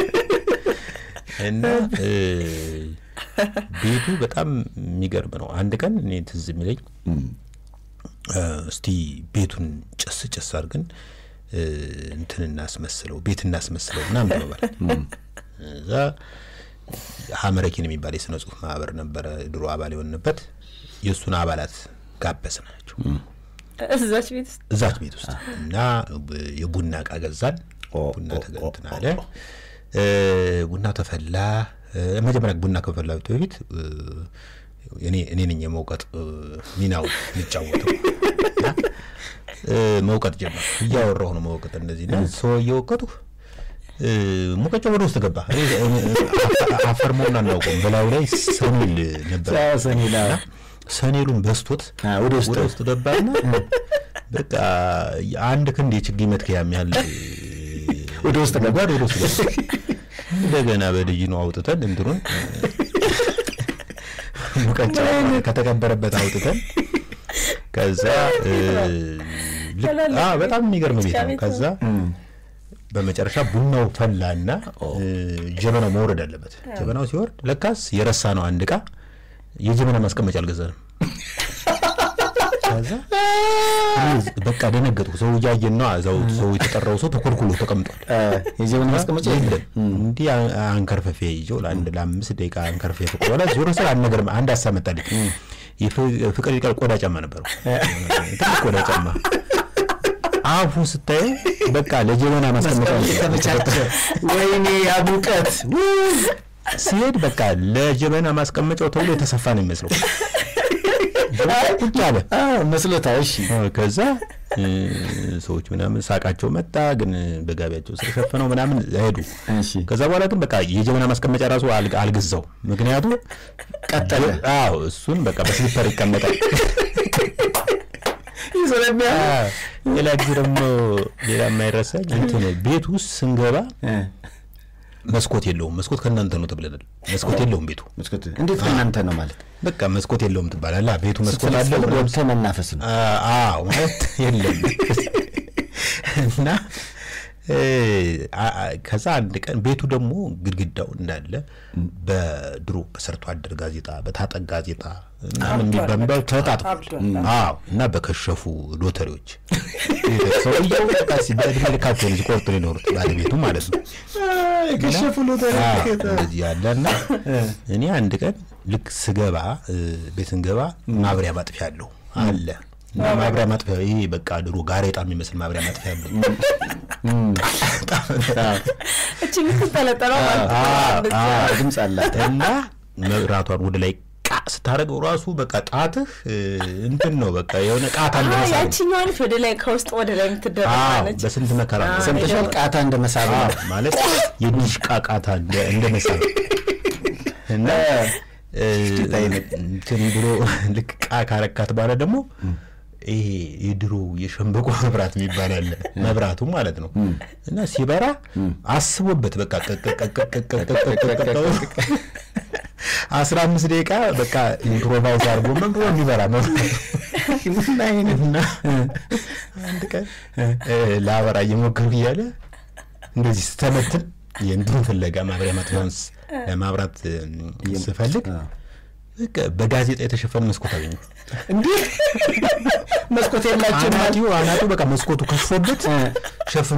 እና እ፣ ቤቱ በጣም የሚገርም ነው። አንድ ቀን እኔ ትዝ የሚለኝ እ፣ እስቲ ቤቱን ጭስ ጭስ አድርገን እ፣ እንትን እናስመስለው ቤት እናስመስለው ምናምን ተባባል። እዛ ሀመረኪን የሚባል የስነ ጽሁፍ ማህበር ነበረ ድሮ አባል የሆንበት የእሱን አባላት ጋበዝ ናቸው እዛች ቤት ውስጥ እዛች ቤት ውስጥ እና ብ- የቡና እቃ ገዛን። ኦ፣ ቡና ኦ፣ ተገንትን ኦ፣ አለ። እ፣ ቡና ተፈላ። እ፣ መጀመሪያ ቡና ከመፈላቱ በፊት እ፣ እኔ እኔ ነኝ የመውቀጥ እ፣ ሚናው የሚጫወተው እና እ፣ መውቀጥ ጀመር። እያወራሁ ነው መውቀጥ እንደዚህ እና ሰው እየወቀጡ እ፣ ሙቀጫው ወደ ውስጥ ገባ። እኔ አፈ- አፈር መሆኑን አናውቀውም። በላዩ ላይ ሰኔል ነበር አዎ፣ ሰኔል፣ አዎ። እና ሰኔሉን በስቶት አዎ፣ ወደ ውስጥ ወደ ውስጥ ገባና በቃ አንድ ክንድ የችግኝ መትከያ ያህል ወደ ውስጥ ገባ። ወደ ውስጥ ገባ። እንደገና በልጅ ነው አውጥተን እንትኑን ሙቀጫ ከተቀበረበት አውጥተን ከዛ እ፣ ልክ- አዎ፣ በጣም የሚገርም ቤት ነው። ከዛ በመጨረሻ ቡናው ፈላና እ፣ ጀበናው መውረድ አለበት። ጀበናው ሲወርድ ለካስ የረሳ ነው አንድ እቃ የጀበና ማስቀመጫ አልገዛንም። ከዛ እኔ በቃ ደነገጥኩ። ሰው እያየን ነው። እዛው ሰው የተጠራው ሰው ተኮልኩሎ ተቀምጧል። የጀበና ማስቀመጫ የለም እንዲህ አ- አንከርፈፌ ይዤው ለአንድ ለአምስት ደቂቃ አንከርፌ ፍቅር በኋላ ዞሮ ስል አንድ ነገር አንድ ሀሳብ መጣልኝ። የፍ- ፍቅር ይቀር ቆዳ ጫማ ነበረው፣ ትልቅ ቆዳ ጫማ አፉ ስታየው በቃ ለጀበና ማስቀመጫ ነው ተመቻቸ። ወይኔ ያ ሙቀት ሲሄድ በቃ ለጀበና ማስቀመጫው ተብሎ የተሰፋ ነው የሚመስለው። ቁጭ አለ። አዎ፣ መስሎታል። እሺ አዎ፣ ከዛ እ፣ ሰዎች ምናምን ሳቃቸው መጣ፣ ግን በጋቢያቸው ስር ሸፍነው ምናምን ሄዱ። እሺ ከዛ በኋላ ግን በቃ የጀበና ማስቀመጫ ራሱ አልግ- አልገዛው። ምክንያቱም ቀጠለ። አዎ እሱን በቃ በስሊፐር ይቀመጣል። ስለሚያ አዎ፣ ሌላ ጊዜ ደግሞ ሌላ የማይረሳኝ እንትን ቤት ውስጥ ስንገባ መስኮት የለውም። መስኮት ከእናንተ ነው ተብለናል። መስኮት የለውም ቤቱ። መስኮት እንዴት ከእናንተ ነው ማለት በቃ መስኮት የለውም ትባላለህ። ቤቱ መስኮት አለው ስትፈልግ ምናምን ወጥተህ መናፈስ ነው። አ- አዎ ማለት የለም እና እ፣ አ- አ- ከዛ አንድ ቀን ቤቱ ደግሞ ግድግዳው እንዳለ በድሮ በሰርቶ አደር ጋዜጣ በታጠቅ ጋዜጣ ምናምን በሚባሉ ተጣጥፏል። አብዷል። አዎ እና በከሸፉ ሎተሪዎች ሰውየው በቃ ሲ- በእድሜ ልካቸው ልጅ ቆርጦ ነው የኖሩት ባለቤቱ ማለት ነው። የከሸፉ ሎተሪ አዎ፣ እንደዚህ ያለ እና እኔ አንድ ቀን ልክ ስገባ እ፣ ቤት ስንገባ ማብሪያ ማጥፊያ አለው አለ እና ማብሪያ ማጥፊያ ይሄ በቃ ድሮ ጋሬጣ የሚመስል ማብሪያ ማጥፊያ አለው። እቺ የምትንጠለጠለው ማለት ነው። አዎ፣ አዎ። ድምፅ አላት። እና መብራቷን ወደ ላይ ቃ ስታደርገው ራሱ በቃ ጣትህ እ፣ እንትን ነው በቃ የሆነ ቃታ አዎ፣ እንደመሳብ ነው። ያቺኛዋ ነች ወደ ላይ ከውስጥ ወደ ላይ የምትደረግ አዎ፣ ነች። በስንት መከራ ነው። ሰምተሻል? ቃታ እንደ መሳብ አዎ፣ ነው። ማለት የዲሽቃ ቃታ እንደ- እንደ መሳብ እና እ፣ እንትን ብሎ ልክ ቃ ካረካት በኋላ ደግሞ ይሄ የድሮ የሸንበቆ መብራት የሚባል አለ መብራቱ ማለት ነው እና ሲበራ አስቦበት በቃ አስራ አምስት ደቂቃ በቃ ኢምፕሮቫይዝ አድርጎ ምን ብሎ እንዲበራ መብራቱ እና አንድ ቀን ለአበራ እየሞከርኩ እያለ እንደዚህ ስተመትን የእንትን ፍለጋ ማብሪያ ማጥፊያውን ለማብራት ስፈልግ በጋዜጣ የተሸፈነ መስኮት አገኘሁ። እንዲህ መስኮት የላቸው አናጢው አናጢው በቃ መስኮቱ ከሽፎበት ሸፍኖ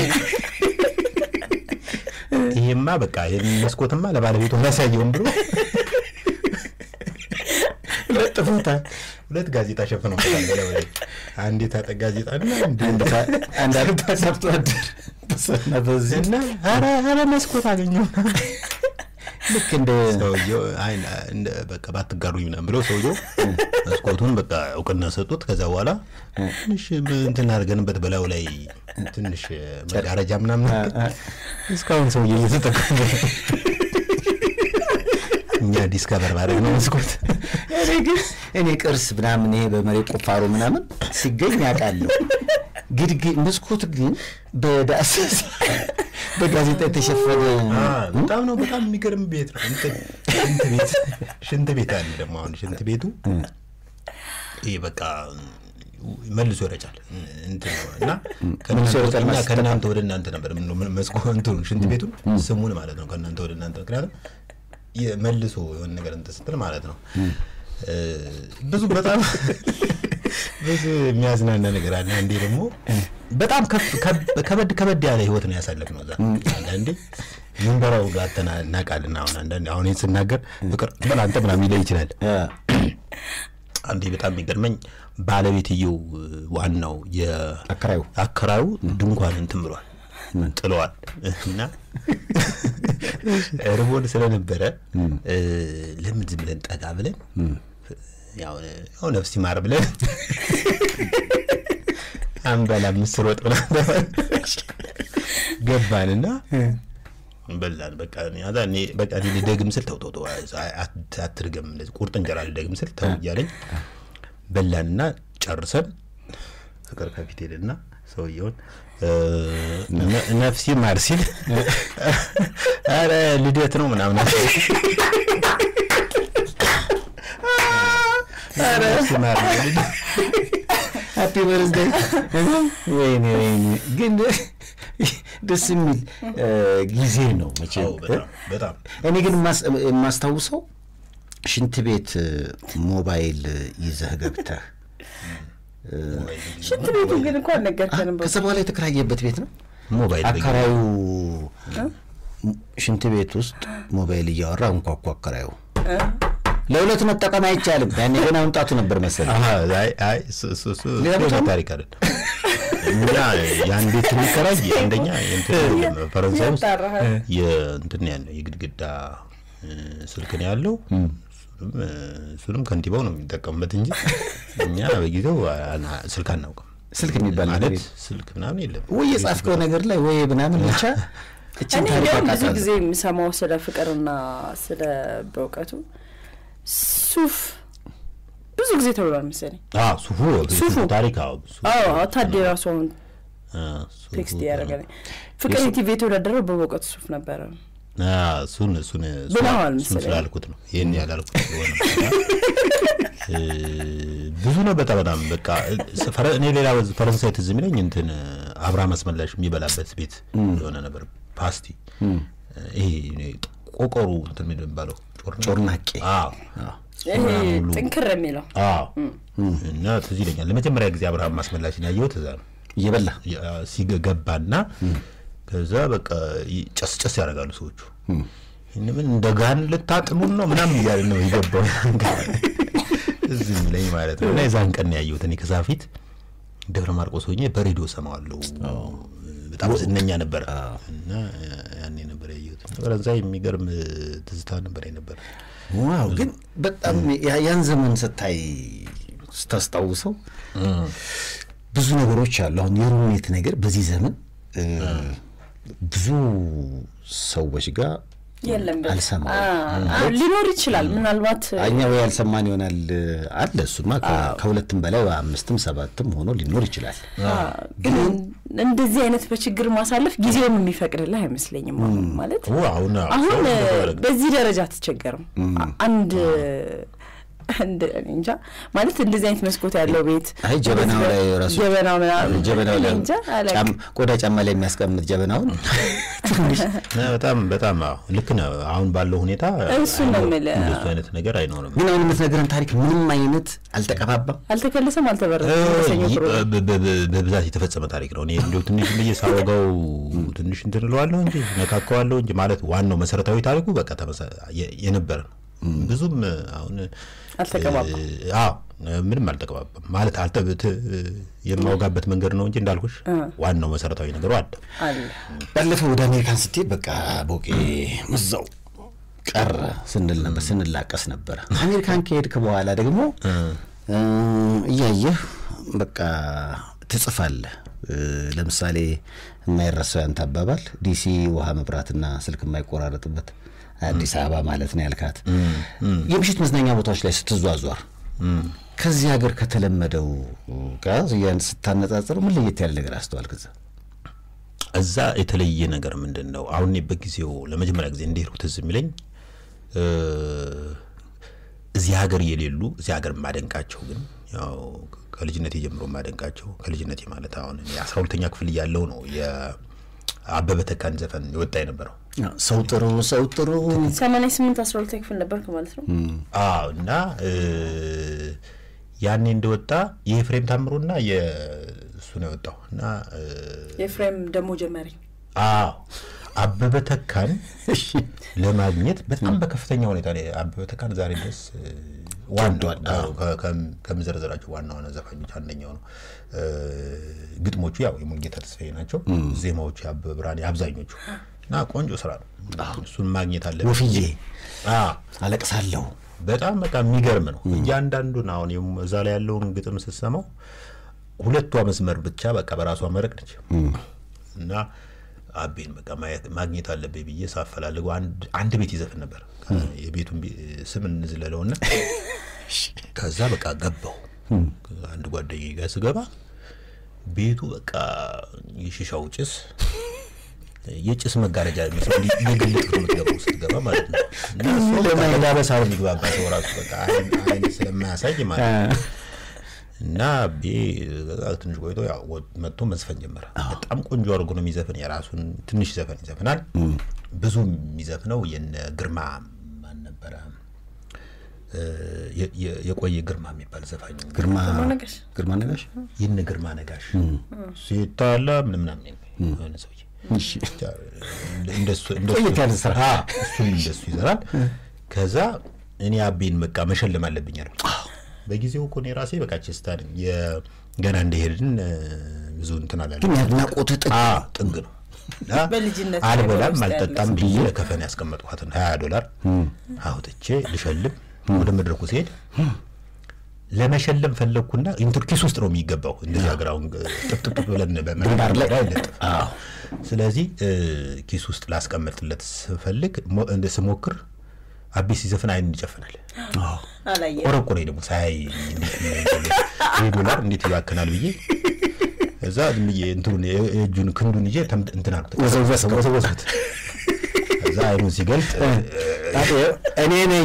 ይሄማ በቃ ይሄን መስኮትማ ለባለቤቱ ያሳየውም ብሎ ለጥፎታል። ሁለት ጋዜጣ ሸፍነው አንድ የታጠ ጋዜጣ እና አንድ ሰርቶ አደር እና ኧረ መስኮት አገኘው ልክ እንደ ሰውየው በቃ ባትጋሩኝ ምናምን ብለው ሰውየው መስኮቱን በቃ እውቅና ሰጡት። ከዛ በኋላ ትንሽ እንትን አድርገንበት በላዩ ላይ ትንሽ መጋረጃ ምናምን እስካሁን ሰውዬ እየተጠቀሙ እኛ ዲስከቨር ማድረግ ነው መስኮት። እኔ ግን እኔ ቅርስ ምናምን ይሄ በመሬት ቁፋሮ ምናምን ሲገኝ ያውቃለሁ። ግድግ መስኮት ግን በዳሰሳ በጋዜጣ የተሸፈነ በጣም ነው በጣም የሚገርም ቤት ነው። ሽንት ቤት ሽንት ቤት አለ ደግሞ አሁን ሽንት ቤቱ ይህ በቃ መልሶ ይረጫል እንትን ነው እና እኛ ከእናንተ ወደ እናንተ ነበር መስኮቱ ሽንት ቤቱን ስሙን ማለት ነው ከእናንተ ወደ እናንተ ምክንያቱም መልሶ የሆነ ነገር እንትን ስትል ማለት ነው ብዙ በጣም ብዙ የሚያዝናና ነገር አለ። አንዴ ደግሞ በጣም ከበድ ከበድ ያለ ህይወት ነው ያሳለፍነው እዛ። አንዳንዴ ምንበራው ጋር እናውቃለን። አሁን አንዳንዴ አሁን ይህን ስናገር ፍቅር በል አንተ ምናምን ይለኝ ይችላል። አንዴ በጣም የሚገርመኝ ባለቤትየው ዋናው አከራዩ አከራዩ ድንኳን እንትን ብሏል ጥለዋል እና ርቦን ስለነበረ ለምን ዝም ብለን ጠጋ ብለን ያው ነፍስ ይማር ብለን አንበላ ምስር ወጥ ምናምን ገባንና በላን። በቃ ያዛ እኔ በቃ እኔ ልደግም ስል ተው ተው ተው አትድገም፣ እንደዚህ ቁርጥ እንጀራ ልደግም ስል ተው እያለኝ በላንና ጨርሰን ፍቅር ከፊት ሄደና ሰውየውን ነፍሲ ማር ሲል ኧረ ልደት ነው ምናምን ሃፒ በርዝዴይ ወይኔ ወይኔ ግን ደስ የሚል ጊዜ ነው መቼም በጣም እኔ ግን የማስታውሰው ሽንት ቤት ሞባይል ይዘህ ገብተህ ሽንት ቤቱ ግን እኮ አልነገርከንም። ከዛ በኋላ የተከራየበት ቤት ነው ሞባይል አከራዩ ሽንት ቤት ውስጥ ሞባይል እያወራ እንኳኳ አከራዩ ለሁለት መጠቀም አይቻልም። ያኔ ገና መምጣቱ ነበር መሰለኝ። ታሪክ አለ እኛ ያን ቤት የሚከራይ አንደኛ ፈረንሳይ ውስጥ የእንትን ያለው የግድግዳ ስልክ ነው ያለው። እሱንም ከንቲባው ነው የሚጠቀሙበት እንጂ እኛ በጊዜው ስልክ አናውቅም። ስልክ የሚባል ማለት ስልክ ምናምን የለም ወይ የጻፍከው ነገር ላይ ወይ ምናምን ብቻ እኔ እንዲያውም ብዙ ጊዜ የምሰማው ስለ ፍቅርና ስለ በእውቀቱ ሱፍ ብዙ ጊዜ ተብሏል መሰለኝ። ሱፉ ሱፉ ታሪክ ታዴ ራሱ አሁን ቴክስት እያደረገልኝ ፍቅር ቲቪ የተወዳደረው በእውቀቱ ሱፍ ነበረ። እሱን እሱን ብለዋል እሱን መሰለኝ። ስላልኩት ነው ይህን ያላልኩት ስለሆነ ብዙ ነው። በጣም በጣም በቃ ፈረ- እኔ ሌላ ፈረንሳይ ትዝ የሚለኝ እንትን አብርሃም አስመላሽ የሚበላበት ቤት የሆነ ነበር ፓስቲ ይሄ ቆቆሩ እንትን ምንድን ነው የሚባለው ጮርናቄ አዎ ይሄ ጥንክር የሚለው አዎ እና ትዝ ይለኛል ለመጀመሪያ ጊዜ አብርሃም አስመላሽን ያየሁት እዛ ነው እየበላ ሲገባና ከዛ በቃ ይ- ጨስ ጨስ ያደርጋሉ ሰዎቹ ይህን ምን እንደ ጋን ልታጥሉን ነው ምናምን እያለ ነው የገባው እዚህ የሚለኝ ማለት ነው። እና የዛን ቀን ነው ያየሁት እኔ ከዛ ፊት ደብረ ማርቆስ ሆኜ በሬዲዮ ሰማዋለሁ። በጣም ዝነኛ ነበረ እና ያኔ ነበር ያየሁት። ፈረንሳይ የሚገርም ትዝታ ነበር ነበር። ዋው ግን በጣም ያ- ያን ዘመን ስታይ ስታስታውሰው ብዙ ነገሮች አሉ። አሁን የሩሜት ነገር በዚህ ዘመን እ፣ ብዙ ሰዎች ጋር የለም በ- አልሰማም። አ- አ- ሊኖር ይችላል ምናልባት እኛ ወይ ያልሰማን ይሆናል አለ። እሱማ ከ- ከሁለትም በላይ አምስትም ሰባትም ሆኖ ሊኖር ይችላል። አ፣ ግን እንደዚህ አይነት በችግር ማሳለፍ ጊዜውን የሚፈቅድልህ አይመስለኝም። አሁን ማለት ኦ፣ አሁን አዎ፣ አሁን ሰው እ፣ እንደፈለገ። በዚህ ደረጃ አትቸገርም። አ- አንድ እንደ እኔ እንጃ ማለት እንደዚህ አይነት መስኮት ያለው ቤት አይ ጀበናው ላይ ራሱ ጀበናው ምናምን ጀበናው ላይ እኔ እንጃ አላውቅም። ጫም- ቆዳ ጫማ ላይ የሚያስቀምጥ ጀበናውን ትንሽ ነ- በጣም በጣም አዎ፣ ልክ ነው። አሁን ባለው ሁኔታ እሱን ነው አይኖርም። የምልህ። እንደሱ አይነት ነገር አይኖርም። ግን አሁን የምትነግረን ታሪክ ምንም አይነት አልተቀባባም። አልተከለሰም፣ አልተበረዘም። በሰኞ ይህ ፕሮግራም በ- በ- በ- በብዛት የተፈጸመ ታሪክ ነው። እኔ እንዲሁ ትንሽ ብዬ ሳወጋው ትንሽ እንትን እለዋለሁ እንጂ ነካከዋለሁ እንጂ ማለት ዋናው መሰረታዊ ታሪኩ በቃ ተመሳ- የ- የነበረ ነው። ብዙም አሁን አልተቀባባም። እ፣ አዎ ምንም አልተቀባባም ማለት አልተ ት- የማወጋበት መንገድ ነው እንጂ እንዳልኩሽ ዋናው መሰረታዊ ነገሩ አለ። አለ ባለፈው ወደ አሜሪካን ስትሄድ በቃ ቦቄ እዛው ቀረ ስንል ነበር ስንላቀስ ነበረ። አሜሪካን ከሄድክ በኋላ ደግሞ እ፣ እያየህ በቃ ትጽፋለህ። እ፣ ለምሳሌ የማይረሳው ያንተ አባባል ዲሲ ውሃ መብራትና ስልክ የማይቆራረጥበት አዲስ አበባ ማለት ነው ያልካት የምሽት መዝናኛ ቦታዎች ላይ ስትዟዟር ከዚህ ሀገር ከተለመደው ጋር ያን ስታነጻጽር ምን ለየት ያለ ነገር አስተዋልክ? እዛ እዛ የተለየ ነገር ምንድን ነው? አሁን እኔ በጊዜው ለመጀመሪያ ጊዜ እንደሄድኩ ትዝ የሚለኝ እ፣ እዚህ ሀገር የሌሉ እዚህ ሀገር የማደንቃቸው ግን ያው ከልጅነቴ ጀምሮ የማደንቃቸው ከልጅነቴ ማለት አሁን እኔ አስራ ሁለተኛ ክፍል እያለሁ ነው የአበበ ተካን ዘፈን የወጣ የነበረው። ሰው ጥሩ ሰው ጥሩ ሰማንያ ስምንት አስራ ሁለተኛ ክፍል ነበርክ ማለት ነው። አዎ እና እ፣ ያኔ እንደወጣ የኤፍሬም ታምሩና የእሱ ነው የወጣው እና እ፣ የፍሬም ደግሞ ጀመሪ አዎ አበበ ተካን ለማግኘት በጣም በከፍተኛ ሁኔታ ላይ አበበ ተካን ዛሬ ድረስ እ፣ ዋናው አዎ፣ ከ- ከም- ከምዘረዘራቸው ዋና ዋና ዘፋኞች አንደኛው ነው። እ፣ ግጥሞቹ ያው የሙሉጌታ ተስፋዬ ናቸው። ዜማዎቹ የአበበ ብርሃኔ አብዛኞቹ እና ቆንጆ ስራ ነው። እሱን ማግኘት አለ ወፍዬ አዎ አለቅሳለሁ በጣም በቃ የሚገርም ነው። እያንዳንዱን አሁን የም- እዛ ላይ ያለውን ግጥም ስትሰማው ሁለቷ መስመር ብቻ በቃ በራሷ መረቅ ነች እና አቤን በቃ ማየት ማግኘት አለብኝ ብዬ ሳፈላልገው አንድ አንድ ቤት ይዘፍን ነበር። የቤቱን ቤ- ስም እንዝለለውና ከዛ በቃ ገባው አንድ ጓደኛዬ ጋር ስገባ ቤቱ በቃ የሺሻው ጭስ የጭስ መጋረጃ የሚመስለው እንዲህ እየገለጥክ ነው የምትገባው ስትገባ ማለት ነው። እና ሰው በቃ በዳበሳ ነው የሚግባባ ሰው ራሱ በቃ አይን አይን ስለማያሳይ ማለት ነው። እና ቤ ትንሽ ቆይቶ ያው ወ- መጥቶ መዝፈን ጀመረ። በጣም ቆንጆ አድርጎ ነው የሚዘፍን። የራሱን ትንሽ ዘፈን ይዘፍናል። ብዙ የሚዘፍነው የነ ግርማ ማን ነበረ? እ፣ የ- የ- የቆየ ግርማ የሚባል ዘፋኝ ግርማ ነጋሽ? ግርማ ነጋሽ ይህን ግርማ ነጋሽ ሲታላ ምን ምናምን የሆነ ሰውዬ ብቻ እንደሱ እንደሱ ቆየት ያለ ስራ። አዎ፣ እሱም እንደሱ ይዘራል። ከዛ እኔ አቤን በቃ መሸለም አለብኝ አልኩ። በጊዜው እኮ እኔ ራሴ በቃ ቼስታን ገና እንደሄድን እ፣ ብዙ እንትን ግን አላለም። የአድናቆትህ ጥግ አዎ፣ ጥግ ነው። እና በልጅነት አልበላም ውስጥ ያለ አልጠጣም ብዬ ለከፈን ያስቀመጥኳትን ሀያ ዶላር አውጥቼ ልሸልም ወደ መድረኩ ሲሄድ ለመሸለም ፈለግኩና ኢንትር ኪስ ውስጥ ነው የሚገባው። እንደዚህ ሀገር አሁን ጥፍጥፍ ብለን በመዳር ላይ አይለጥፍ። ስለዚህ እ፣ ኪስ ውስጥ ላስቀመጥለት ስፈልግ ሞ- እንደ ስሞክር አቤ ሲዘፍን አይን ይጨፍናል። አላየ ቆረቆሬ ደግሞ ሳያይ ይህ ዶላር እንዴት ይባክናል ብዬ እዛ ዝም ብዬ እንትኑን የ- የእጁን ክንዱን ይዤ ተም- እንትን አልኩት ወዘወዝከው። ወዘወዝኩት። ከዛ አይኑን ሲገልጥ እኔ ነኝ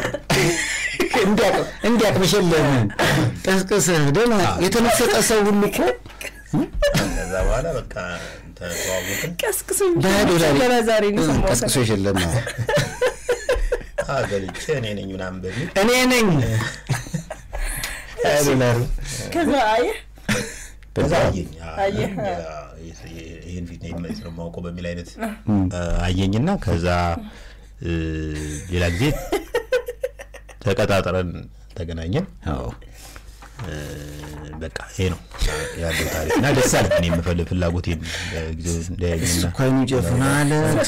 እንዲያቅ መሸለምን ቀስቅስህ ደህና የተመሰጠ ሰው ሁሉ እኮ ከዛ በኋላ በቃ ተዋወቅን። ቀስቅሶ በሀያ ዶላር ገና ዛሬ ነው የሰማሁት። ቀስቅሶ የሸለም ነው። አ፣ ገልጬ እኔ ነኝ ምናምን በሚል እኔ ነኝ ሀያ ዶላሩ ከዛ አየህ ከዛ አየኝ አ፣ አየህ። አ፣ ይህን ፊት ነው ስለማውቀው በሚል አይነት አ፣ አየኝና ከዛ እ፣ ሌላ ጊዜ ተቀጣጥረን ተገናኘን። አዎ በቃ ይሄ ነው ያለው ታሪክ እና ደስ አለ እኔ የምፈልግ ፍላጎት ጊዜው እንዳያገኝና እኳይኑ ጨፍናለ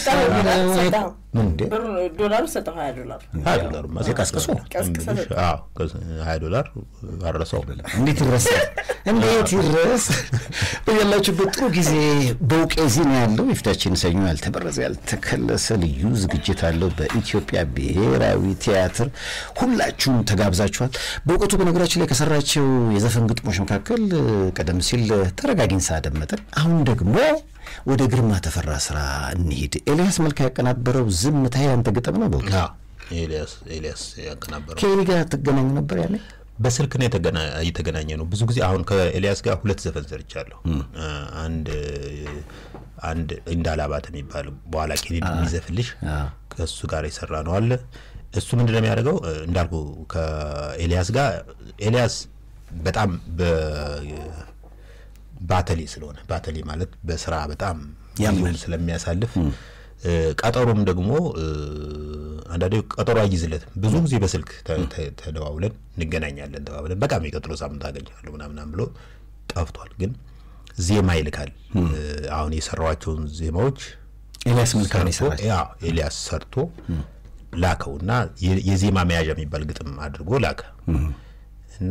ዶላሩ ሰጠው ሀያ ዶላር ሀያ ዶላር ቀስቅሶ ሀያ ዶላር አረሰው እንዴት ይረሳ እንዴት ይረስ ያላችሁበት ጥሩ ጊዜ በውቄ ዜና ያለው የፊታችን ሰኞ ያልተበረዘ ያልተከለሰ ልዩ ዝግጅት አለው በኢትዮጵያ ብሔራዊ ቲያትር ሁላችሁም ተጋብዛችኋል በእውቀቱ በነገራችን ላይ ከሰራቸው የዘፈን ግጥሞች መካከል ቀደም ሲል ተረጋጊን ሳደመጠን አሁን ደግሞ ወደ ግርማ ተፈራ ስራ እንሂድ ኤልያስ መልካ ያቀናበረው ዝምታ ያንተ ግጥም ነው በእውቀቱ ኤልያስ ኤልያስ ያቀናበረው ከኤሊ ጋር ትገናኙ ነበር ያኔ በስልክ ነው የተገናኘ ነው። ብዙ ጊዜ አሁን ከኤልያስ ጋር ሁለት ዘፈን ሰርቻለሁ። አንድ አንድ እንዳላባት የሚባል በኋላ ኬኔዲ የሚዘፍልሽ ከእሱ ጋር የሰራ ነው አለ። እሱ ምንድን ነው የሚያደርገው እንዳልኩ ከኤልያስ ጋር ኤልያስ በጣም ባተሌ ስለሆነ ባተሌ ማለት በስራ በጣም ጊዜውን ስለሚያሳልፍ ቀጠሮም ደግሞ አንዳንዴ ቀጠሮ አይይዝለትም። ብዙ ጊዜ በስልክ ተደዋውለን እንገናኛለን ተባብለን በቃ የሚቀጥለው ሳምንት አገኛለሁ ምናምናም ብሎ ጠፍቷል። ግን ዜማ ይልካል። አሁን የሰራዋቸውን ዜማዎች ኤልያስ መልካም ይሰራል። ኤልያስ ሰርቶ ላከው እና የዜማ መያዣ የሚባል ግጥም አድርጎ ላከ እና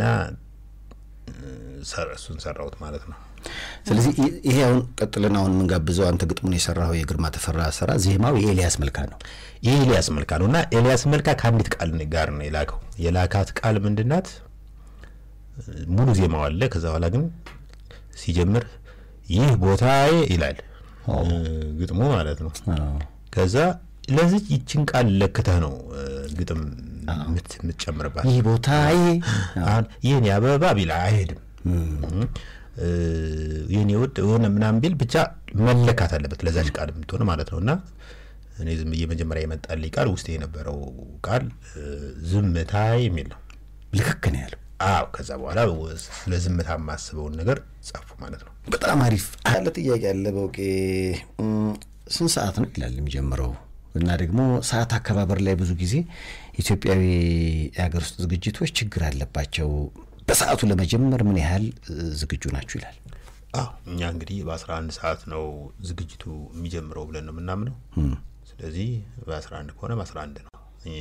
እሱን ሰራሁት ማለት ነው። ስለዚህ ይሄ አሁን ቀጥለን አሁን የምንጋብዘው አንተ ግጥሙን የሰራው የግርማ ተፈራ ስራ ዜማው የኤልያስ መልካ ነው። የኤልያስ መልካ ነው እና ኤልያስ መልካ ከአንዲት ቃል ጋር ነው የላከው። የላካት ቃል ምንድናት? ሙሉ ዜማው አለ። ከዛ በኋላ ግን ሲጀምር ይህ ቦታዬ ይላል ግጥሙ ማለት ነው። ከዛ ለዚህ ይችን ቃል ለክተህ ነው ግጥም የምትጨምርባት። ይህ ቦታዬ ይህን አበባ ቢላ አይሄድም ይህን የውድ የሆነ ምናምን ቢል ብቻ መለካት አለበት ለዛች ቃል የምትሆን ማለት ነው። እና እኔ ዝም ብዬ መጀመሪያ የመጣልኝ ቃል ውስጥ የነበረው ቃል ዝምታ የሚል ነው። ልክክ ነው ያለው። አዎ ከዛ በኋላ ስለ ዝምታ የማስበውን ነገር ጻፉ ማለት ነው። በጣም አሪፍ አለ። ጥያቄ አለ በውቄ ስንት ሰዓት ነው ይላል የሚጀምረው እና ደግሞ ሰዓት አከባበር ላይ ብዙ ጊዜ ኢትዮጵያዊ የሀገር ውስጥ ዝግጅቶች ችግር አለባቸው። በሰዓቱ ለመጀመር ምን ያህል ዝግጁ ናችሁ ይላል። አዎ እኛ እንግዲህ በአስራ አንድ ሰዓት ነው ዝግጅቱ የሚጀምረው ብለን ነው የምናምነው። ስለዚህ በአስራ አንድ ከሆነ በአስራ አንድ ነው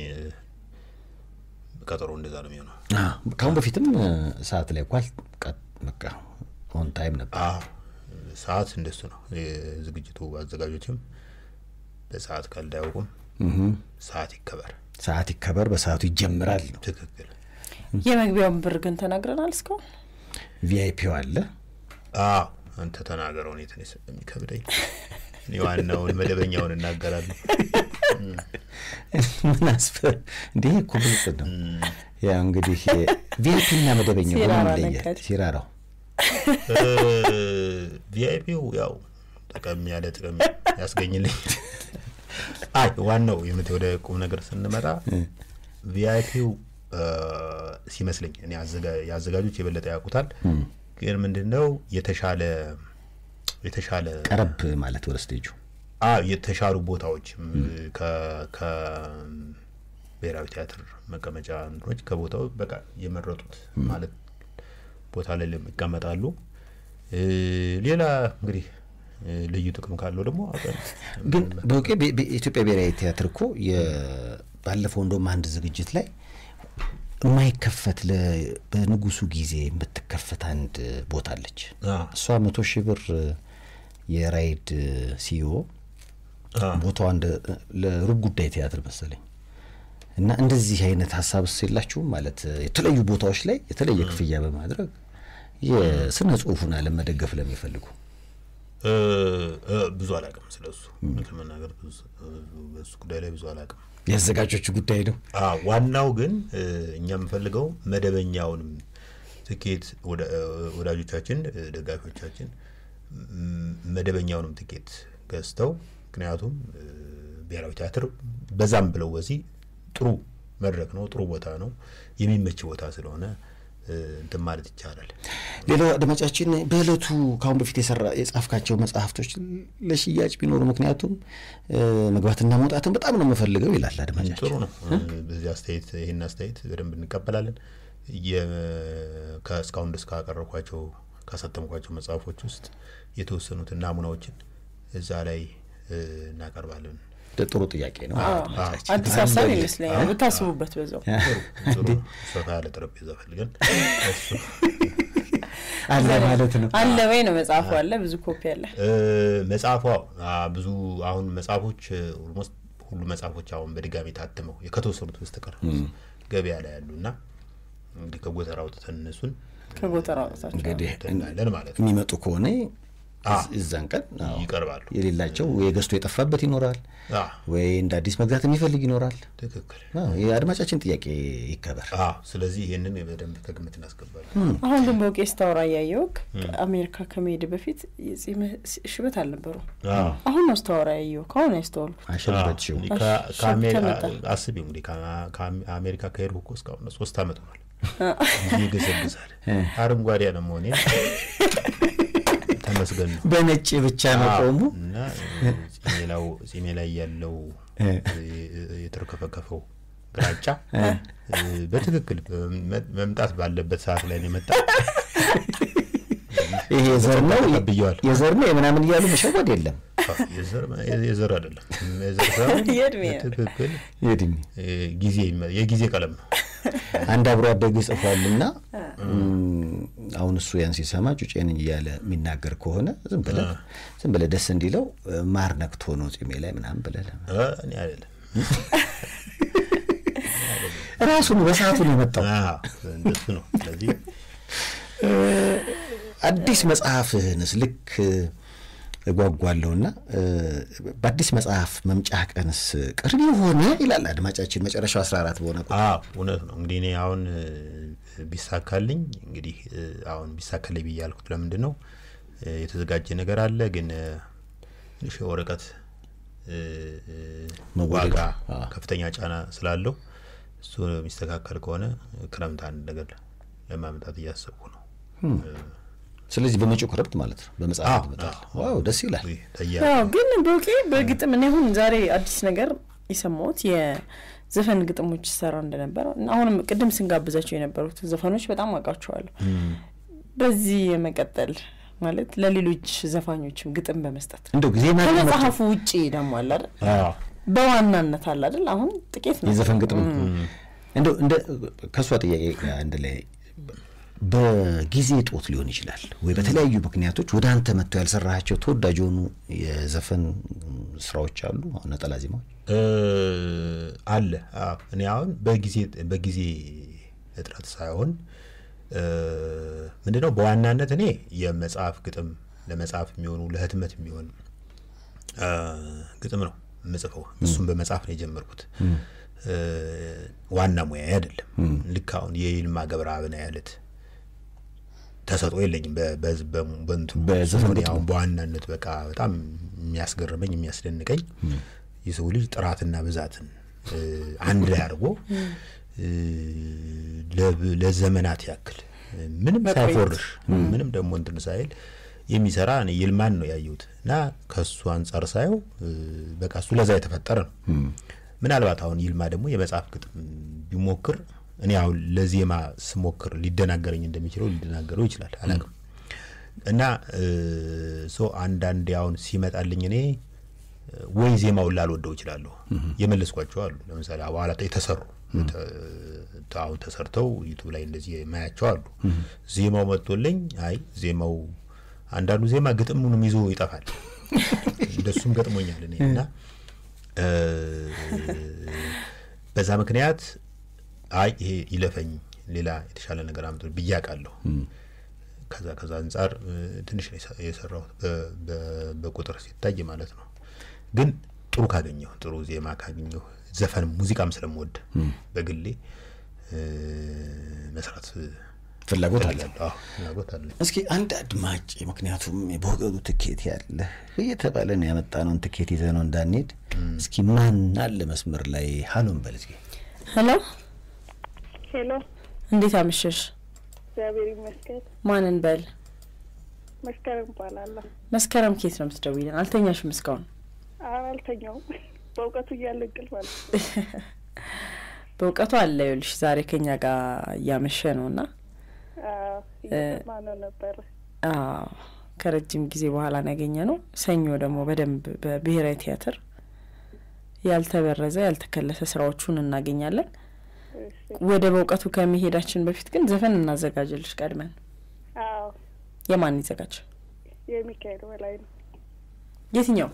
ቀጠሮ እንደዛ ነው የሚሆነው። ከአሁን በፊትም ሰዓት ላይ ኳል በቃ ኦን ታይም ነበር። ሰዓት እንደሱ ነው። የዝግጅቱ አዘጋጆችም በሰዓት ቀልድ አያውቁም። ሰዓት ይከበር፣ ሰዓት ይከበር፣ በሰዓቱ ይጀምራል ነው ትክክል። የመግቢያውን ብር ግን ተናግረናል እስካሁን። ቪአይፒው አለ። አዎ አንተ ተናገረው። እኔ ትንሽ የሚከብደኝ እኔ ዋናውን መደበኛውን እናገራለሁ። ምን አስፈ እንዲህ እኮ ግልጽ ነው። ያው እንግዲህ ቪአይፒ እና መደበኛው በምን ይለያል? ሲራራው ቪአይፒው ያው ጠቀም ያለ ጥቅም ያስገኝልኝ። አይ ዋናው የምት ወደ ቁም ነገር ስንመጣ ቪአይፒው ሲመስለኝ እኔ የአዘጋጆች የበለጠ ያውቁታል። ግን ምንድን ነው የተሻለ የተሻለ ቀረብ ማለት ወደ ስቴጁ የተሻሉ ቦታዎች ከብሔራዊ ቲያትር መቀመጫ እንትኖች ከቦታው በቃ የመረጡት ማለት ቦታ ላይ ይቀመጣሉ። ሌላ እንግዲህ ልዩ ጥቅም ካለው ደግሞ ግን በውቄ ኢትዮጵያ ብሔራዊ ቲያትር እኮ ባለፈው እንደውም አንድ ዝግጅት ላይ የማይከፈት በንጉሱ ጊዜ የምትከፈት አንድ ቦታ አለች። እሷ መቶ ሺህ ብር የራይድ ሲዮ ቦታዋ ለሩብ ጉዳይ ቲያትር መሰለኝ እና እንደዚህ አይነት ሀሳብ ስ የላችሁም ማለት የተለያዩ ቦታዎች ላይ የተለየ ክፍያ በማድረግ የስነ ጽሁፉን አለም መደገፍ ለሚፈልጉ ብዙ አላውቅም ስለሱ ለመናገር በሱ ጉዳይ ላይ ብዙ አላውቅም። የአዘጋጆቹ ጉዳይ ነው። ዋናው ግን እኛ የምፈልገው መደበኛውንም ትኬት ወዳጆቻችን፣ ደጋፊዎቻችን መደበኛውንም ትኬት ገዝተው ምክንያቱም ብሔራዊ ቲያትር በዛም ብለው በዚህ ጥሩ መድረክ ነው፣ ጥሩ ቦታ ነው፣ የሚመች ቦታ ስለሆነ እንትን ማለት ይቻላል። ሌላው አድማጫችን በእለቱ ከአሁን በፊት የሰራ የጻፍካቸው መጽሐፍቶች ለሽያጭ ቢኖሩ ምክንያቱም መግባትና መውጣትን በጣም ነው የምፈልገው ይላል አድማጫችን። ጥሩ ነው። በዚህ አስተያየት ይህን አስተያየት በደንብ እንቀበላለን። የ- ከእስካሁን ድረስ ካቀረብኳቸው ካሳተምኳቸው መጽሐፎች ውስጥ የተወሰኑትን ናሙናዎችን እዛ ላይ እ፣ እናቀርባለን። ጥሩ ጥያቄ ነው። አድማጫችን። አዲስ ሀሳብ ይመስለኛል ብታስቡበት በዛው ጥሩ ሰፋ ያለ ጠረጴዛ ፈልገን እሱ አለ ማለት ነው። አለ ወይ ነው መጽሐፉ አለ ብዙ ኮፒ አለ እ፣ መጽሐፏ አ፣ ብዙ አሁን መጽሐፎች ኦልሞስት ሁሉ መጽሐፎች አሁን በድጋሚ ታትመው ከተወሰኑት በስተቀር ገበያ ላይ ያሉ እና እንግዲህ ከጎተራ አውጥተን እነሱን ከጎተራ አውጥታችሁ እንግዲህ እናያለን ማለት ነው። የሚመጡ ከሆነ አ፣ እዛን ቀን አዎ፣ ይቀርባሉ። የሌላቸው ወይ ገዝቶ የጠፋበት ይኖራል፣ አ፣ ወይ እንደ አዲስ መግዛት የሚፈልግ ይኖራል። ትክክል። አዎ፣ የአድማጫችን ጥያቄ ይከበር። አ፣ ስለዚህ ይህንን በደንብ ከግምት እናስገባለን። አሁን ግን በውቄ ስታወራ እያየው አሜሪካ ከመሄድ በፊት የጺምህ ሽበት አልነበሩ አ፣ አሁን ነው ስታወራ ያየው ከአሁን ያስተዋልኩት አሸበችው እንግዲህ ከ- ከአሜ- ተመጣ። አስቢው እንግዲህ ከአ- ከአሜሪካ ከሄድኩ እኮ እስካሁን ሶስት አመት ሆኗል። ይገሰግሳል። አረንጓዴ አለመሆኔ ተመስገን ነው። በነጭ ብቻ መቆሙ እና ጺሜ ላው- ጺሜ ላይ ያለው የተርከፈከፈው ግራጫ በትክክል መ- መምጣት ባለበት ሰዓት ላይ ነው የመጣ። ይሄ የዘር ነው ተቀብየዋል። የዘር ነው የምናምን እያሉ መሸወድ የለም። የዘር- የዘር አይደለም የዘር ሳይሆን የእድሜ ነው። በትክክል የእድሜ እ፣ ጊዜ ይመ- የጊዜ ቀለም ነው። አንድ አብሮ አደግ ጽፏልና አሁን እሱ ያን ሲሰማ ጩጬ ነኝ እያለ የሚናገር ከሆነ ዝም ብለህ ዝም ብለህ ደስ እንዲለው ማር ነክቶ ነው ጺሜ ላይ ምናምን ብለህ እ፣ እኔ አይደለም ራሱን በሰዓቱ ነው የመጣው። አዎ፣ እንደሱ ነው። ስለዚህ አዲስ መጽሐፍህንስ ልክ እጓጓለሁና በአዲስ መጽሐፍ መምጫ ቀንስ ቅርብ የሆነ ይላል አድማጫችን መጨረሻው 14 በሆነ ቁጥር አዎ እውነት ነው። እንግዲህ እኔ አሁን እ፣ ቢሳካልኝ እንግዲህ እ፣ አሁን ቢሳካልኝ ብዬ ያልኩት ለምንድን ነው እ፣ የተዘጋጀ ነገር አለ፣ ግን እ፣ ትንሽ የወረቀት እ፣ እ፣ መወደድ፣ ዋጋ አዎ። ከፍተኛ ጫና ስላለው እሱ የሚስተካከል ከሆነ ክረምት አንድ ነገር ለማምጣት እያሰብኩ ነው። ስለዚህ በመጪው ክረምት ማለት ነው በመጽሐፍ አዎ፣ ይመጣል። አዎ። ዋው ደስ ይላል። ይህ ተያ ያው ግን በውቄ በግጥም እኔ አሁን ዛሬ አዲስ ነገር የሰማሁት የዘፈን ግጥሞች ይሰራ እንደነበረ እና አሁንም ቅድም ስንጋብዛቸው የነበሩት ዘፈኖች በጣም አውቃቸዋለሁ። በዚህ የመቀጠል ማለት ለሌሎች ዘፋኞችም ግጥም በመስጠት እንደው ጊዜ ማግኘት ከመጽሐፉ ውጭ ደግሞ አለ አይደል? አዎ በዋናነት አለ አይደል? አሁን ጥቂት ነው የዘፈን ግጥም እንደው እንደ ከእሷ ጥያቄ ጋር አንድ ላይ በጊዜ ጦት ሊሆን ይችላል ወይ በተለያዩ ምክንያቶች ወደ አንተ መጥተው ያልሰራሃቸው ተወዳጅ የሆኑ የዘፈን ስራዎች አሉ አሁን ነጠላ ዜማዎች እ፣ አለ አዎ። እኔ አሁን በጊዜ በጊዜ እጥረት ሳይሆን እ፣ ምንድነው በዋናነት እኔ የመጽሐፍ ግጥም ለመጽሐፍ የሚሆኑ ለህትመት የሚሆን እ፣ ግጥም ነው የምጽፈው። እሱም በመጽሐፍ ነው የጀመርኩት። እ፣ ዋና ሙያ አይደለም። ልክ አሁን የይልማ ገብረአብን አይነት ተሰጥኦ የለኝም። በ- በዝ- በሙ- በእንትኑ በዘፈን እኔ ግጥሙ። አሁን በዋናነት በቃ በጣም የሚያስገርመኝ የሚያስደንቀኝ የሰው ልጅ ጥራትና ብዛትን እ፣ አንድ ላይ አድርጎ እ፣ ለብ- ለዘመናት ያክል እ፣ ምንም መቆየት። ሳይፎርሽ ምንም ደግሞ እንትን ሳይል የሚሰራ እኔ ይልማን ነው ያየሁት እና ከሱ አንጻር ሳየው እ፣ በቃ እሱ ለዛ የተፈጠረ ነው። ምናልባት አሁን ይልማ ደግሞ የመጽሐፍ ግጥም ቢሞክር እኔ አሁን ለዜማ ስሞክር ሊደናገረኝ እንደሚችለው ሊደናገረው ይችላል አላውቅም። እና ሶ አንዳንዴ አሁን ሲመጣልኝ እኔ እ፣ ወይ ዜማውን ላልወደው ይችላለሁ። የመለስኳቸው አሉ። ለምሳሌ በኋላ የተሰሩ ተ- አሁን ተሰርተው ዩቱብ ላይ እንደዚህ የማያቸው አሉ። ዜማው መጥቶልኝ አይ ዜማው አንዳንዱ ዜማ ግጥሙንም ይዞ ይጠፋል። እንደሱም ገጥሞኛል እኔ እና እ፣ በዛ ምክንያት አይ ይሄ ይለፈኝ ሌላ የተሻለ ነገር አምጥ ብዬ አውቃለሁ። ከዛ ከዛ አንጻር እ፣ ትንሽ ነው የሰ- የሰራሁት በ- በ- በቁጥር ሲታይ ማለት ነው። ግን ጥሩ ካገኘሁ ጥሩ ዜማ ካገኘሁ ዘፈን ሙዚቃም ስለምወድ በግሌ እ፣ መስራት ፍላጎት አለ። እፈልጋለሁ። አዎ፣ ፍላጎት አለ። እስኪ አንድ አድማጭ ምክንያቱም በወገኑ ትኬት ያለ እየተባለ ነው ያመጣነውን ትኬት ይዘህ ነው እንዳንሄድ። እስኪ ማን አለ መስመር ላይ ሀሎን በል እስኪ። ሄሎ፣ ሄሎ፣ እንዴት አመሸሽ? እግዚአብሔር ይመስገን። ማንን በል? መስከረም እባላለሁ። መስከረም ኬት ነው የምትደውይልን? አልተኛሽም እስካሁን? ኧረ አልተኛውም። በእውቀቱ እያለ እንቅልፍ አለ። በእውቀቱ አለ ይኸውልሽ ዛሬ ከኛ ጋር እያመሸ ነው እና አዎ፣ እየሰማነው ነበረ። አዎ ከረጅም ጊዜ በኋላ ነው ያገኘ ነው። ሰኞ ደግሞ በደንብ በብሔራዊ ቲያትር ያልተበረዘ ያልተከለሰ ስራዎቹን እናገኛለን። እሺ። ወደ በእውቀቱ ከመሄዳችን በፊት ግን ዘፈን እናዘጋጅልሽ ቀድመን። አዎ፣ የማን ይዘጋጅ? የሚካኤል በላይ ነው። የትኛው?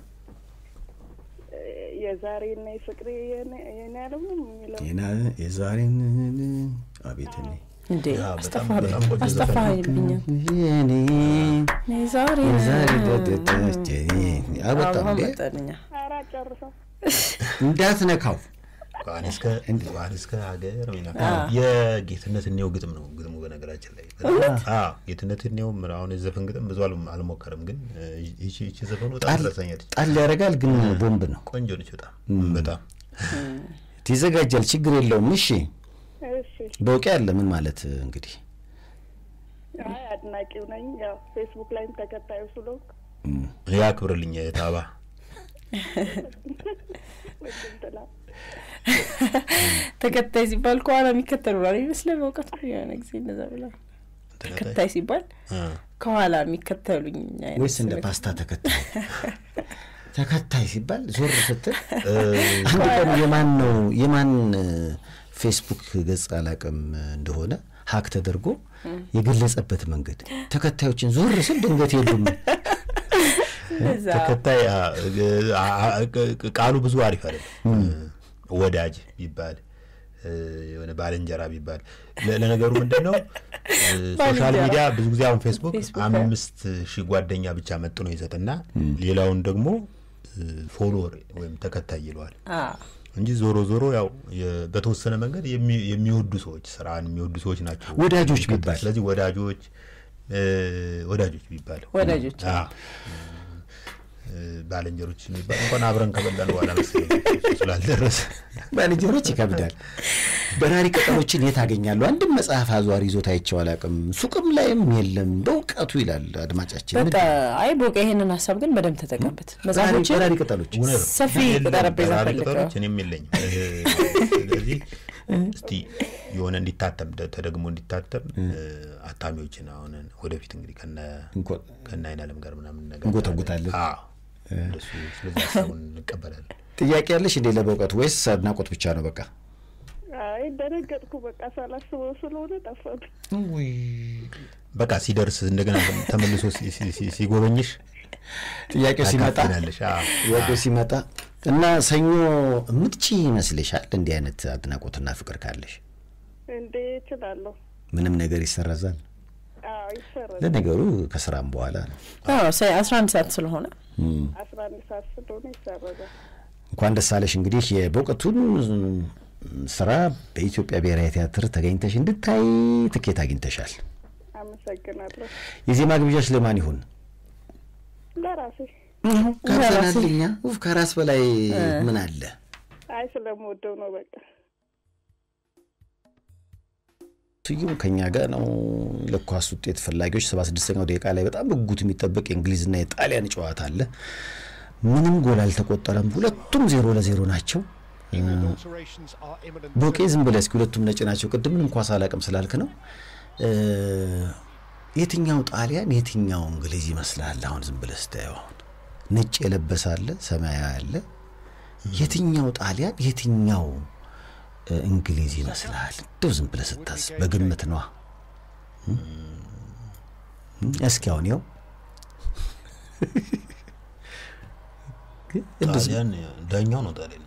የዛሬና የፍቅሬ የኔ- የኔ ዓለም ነው የሚለው ና የዛሬን አቤት እኔ እንዴ ያ በጣም አስጠፋ- በጣም ቆንጆ ዘፈን ነው። አስጠፋብኛል። የኔ ዛሬ የዛሬ ደደደች አበጣም አሁን እንዴ መጣልኛ ኧረ ጨርሰው እንዳትነካው ከዋን እስከ ከዋን እስከ ሀገር ሚና የጌትነት እኔው ግጥም ነው ግጥሙ በነገራችን ላይ አዎ ጌትነት እኔው ምን አሁን የዘፈን ግጥም ብዙ አልሞ- አልሞከርም ግን እ፣ ይቺ ይቺ ዘፈኑ በጣም ጣል ትረሳኛለች ጣል ያደርጋል ግን ቦምብ ነው ቆንጆ ነች በጣም በጣም ይዘጋጃል ችግር የለውም እሺ እሺ። በውቄ ያለ ምን ማለት እንግዲህ አይ አድናቂው ነኝ። ያው ፌስቡክ ላይም ተከታዩ ስለሆንኩ ያክብርልኝ ታባ ወድም ትላ ተከታይ ሲባል ከኋላ የሚከተሉ ነው ይመስለ በእውቀቱ የሆነ ጊዜ እንደዛ ብላ ተከታይ ሲባል ከኋላ የሚከተሉኝ አይነት ወይስ እንደ ስሜት። ፓስታ ተከታይ ተከታይ ሲባል ዞር ስትል አንድ ቀን የማን ነው የማን ፌስቡክ ገጽ አላቅም እንደሆነ ሀክ ተደርጎ የገለጸበት መንገድ ተከታዮችን ዞር ስል ድንገት የሉም። እንደዛ ተከታይ አ- አ- አ- ቃሉ ብዙ አሪፍ አይደለም። ወዳጅ ቢባል እ፣ የሆነ ባልንጀራ ቢባል ለ- ለነገሩ ምንድን ነው እ፣ ሶሻል ባልንጀራ። ሚዲያ ብዙ ጊዜ አሁን ፌስቡክ ፌስቡክ አምስት ሺህ ጓደኛ ብቻ መጥኖ ይሰጥና ሌላውን ደግሞ ፎሎወር ወይም ተከታይ ይለዋል አ እንጂ ዞሮ ዞሮ ያው የ- በተወሰነ መንገድ የሚ- የሚወዱ ሰዎች ስራን የሚወዱ ሰዎች ናቸው ወዳጆች ቢባል ስለዚህ ወዳጆች እ፣ ወዳጆች ቢባል ወዳጆች አዎ። እ፣ ባልንጀሮች የሚባል እንኳን አብረን ከበላን በኋላ መሰለኝ እሱ ስላልደረሰ ባልንጀሮች ይከብዳል። በራሪ ቅጠሎችን የት አገኛለሁ? አንድም መጽሐፍ አዟሪ ይዞት አይቼው አላውቅም። ሱቅም ላይም የለም። በእውቀቱ ይላል አድማጫችን። በቃ አይ ቦቀ ይሄንን ሀሳብ ግን በደንብ ተጠቀምበት። በራሪ መጽሐፎችን በራሪ ቅጠሎች እውነት ነው። ሰፊ የለም፣ ጠረጴዛ በራሪ ፈልገው። ቅጠሎች እኔም የለኝም። እ፣ ስለዚህ እስቲ የሆነ እንዲታተም ደ- ተደግሞ እንዲታተም እ፣ አታሚዎችን አሁን ወደፊት እንግዲህ ከነ እንኮ- ከነ አይናለም ጋር ምናምን ነገር እንጎተጉታለን። አዎ እንደሱ ስለዚህ ሀሳቡን እንቀበላለን። ጥያቄ ያለሽ እንዴ ለበእውቀቱ ወይስ አድናቆት ብቻ ነው? በቃ አይ ደነገጥኩ። በቃ ሳላስበው ስለሆነ ጠፋብኝ። በቃ ሲደርስ እንደገና ተመልሶ ሲ- ሲ- ሲ- ሲጎበኝሽ ጥያቄው ሲመጣ ታካፍለናለሽ። አዎ። ጥያቄው ሲመጣ እና ሰኞ ምትቺ ይመስልሻል? እንዲህ አይነት አድናቆትና ፍቅር ካለሽ እንዴ እችላለሁ። ምንም ነገር ይሰረዛል። አዎ ይሰራል። ለነገሩ ከስራም በኋላ ነው። አስራ አንድ ሰዓት ስለሆነ አስራ አንድ ሰዓት ስለሆነ ይሰረዛል። እንኳን ደስ አለሽ። እንግዲህ የበእውቀቱን ስራ በኢትዮጵያ ብሔራዊ ቲያትር ተገኝተሽ እንድታይ ትኬት አግኝተሻል። አመሰግናለሁ። የዜማ ግብዣሽ ለማን ይሁን? ለራሴ ጋብዘናል እኛ። ኡፍ ከራስ በላይ ምን አለ? አይ ስለምወደው ነው በቃ ስዩም ከኛ ጋር ነው። ለኳስ ውጤት ፈላጊዎች ሰባ ስድስተኛው ደቂቃ ላይ በጣም በጉጉት የሚጠበቅ የእንግሊዝና የጣሊያን ጨዋታ አለ። ምንም ጎል አልተቆጠረም። ሁለቱም ዜሮ ለዜሮ ናቸው። ቦቄ ዝም ብለህ እስኪ ሁለቱም ነጭ ናቸው። ቅድም ምንም ኳስ አላውቅም ስላልክ ነው። እ፣ የትኛው ጣሊያን የትኛው እንግሊዝ ይመስላል? አሁን ዝም ብለህ ስታየው አሁን ነጭ የለበሰ አለ፣ ሰማያዊ አለ። የትኛው ጣሊያን የትኛው እ፣ እንግሊዝ ይመስላል? እንደው ዝም ብለህ ስታስብ በግምት ነዋ። እ? እስኪ አሁን ያው ግን እንደው ዝም- ጣሊያን ዳኛው ነው ጣሊያን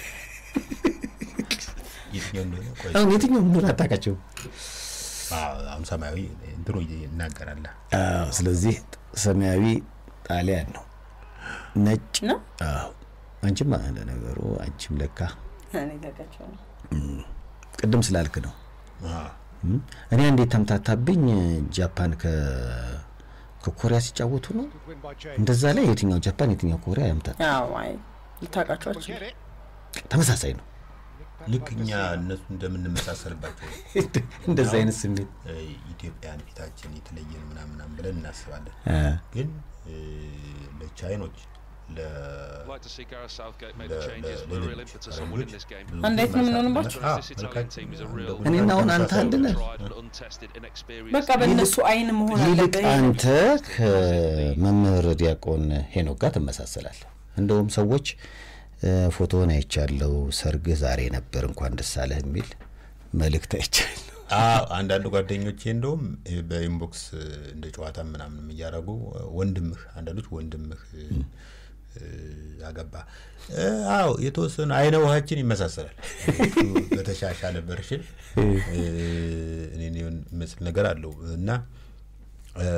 የትኛው እንደሆነ ቆይ አሁን የትኛው እንደሆነ አታውቃቸውም። አዎ፣ አሁን ሰማያዊ እንትኑ ይናገራል። አዎ፣ ስለዚህ ሰማያዊ ጣሊያን ነው። ነጭ ነው አዎ። አንቺም ለነገሩ አንቺም ለካ እኔ ለቃቸው ነው። ቅድም ስላልክ ነው። አዎ። እም፣ እኔ እንዴት ተምታታብኝ። ጃፓን ከ ከኮሪያ ሲጫወቱ ነው እንደዛ ላይ የትኛው ጃፓን የትኛው ኮሪያ ያምታል። አዎ አይ ልታውቃቸው አትችልም። ተመሳሳይ ነው። ልክ እኛ እነሱ እንደምንመሳሰልባቸው እንደዛ አይነት ስሜት እ፣ ኢትዮጵያን ፊታችን የተለየን ምናምናም ብለን እናስባለን። አ፣ ግን እ፣ ለቻይኖች ለ Like to see Gareth Southgate make the changes with a real impetus on winning this game. እንዴት ነው የምንሆንባቸው? አዎ፣ This Italian team is a real እኔና አሁን አንተ አንድ ነህ። tried and untested, inexperienced. በቃ በእነሱ አይን መሆን ይልቅ አለበት። አንተ ከመምህር ዲያቆን ሄኖክ ጋር ትመሳሰላለህ። እንደውም ሰዎች እ፣ ፎቶውን አይቻለው ሰርግህ ዛሬ ነበር እንኳን ደስ አለህ የሚል መልእክት አይቻለሁ። አዎ አንዳንድ ጓደኞቼ እንደውም እ፣ በኢንቦክስ እ፣ እንደ ጨዋታ ምናምን እያደረጉ እ፣ ወንድምህ አንዳንዶች ወንድምህ እ፣ እ፣ አገባ እ፣ አዎ የተወሰነ አይነ ውሃችን ይመሳሰላል። እሱ በተሻሻለ ቨርሽን እ፣ እኔን የሚመስል ነገር አለው እና እ፣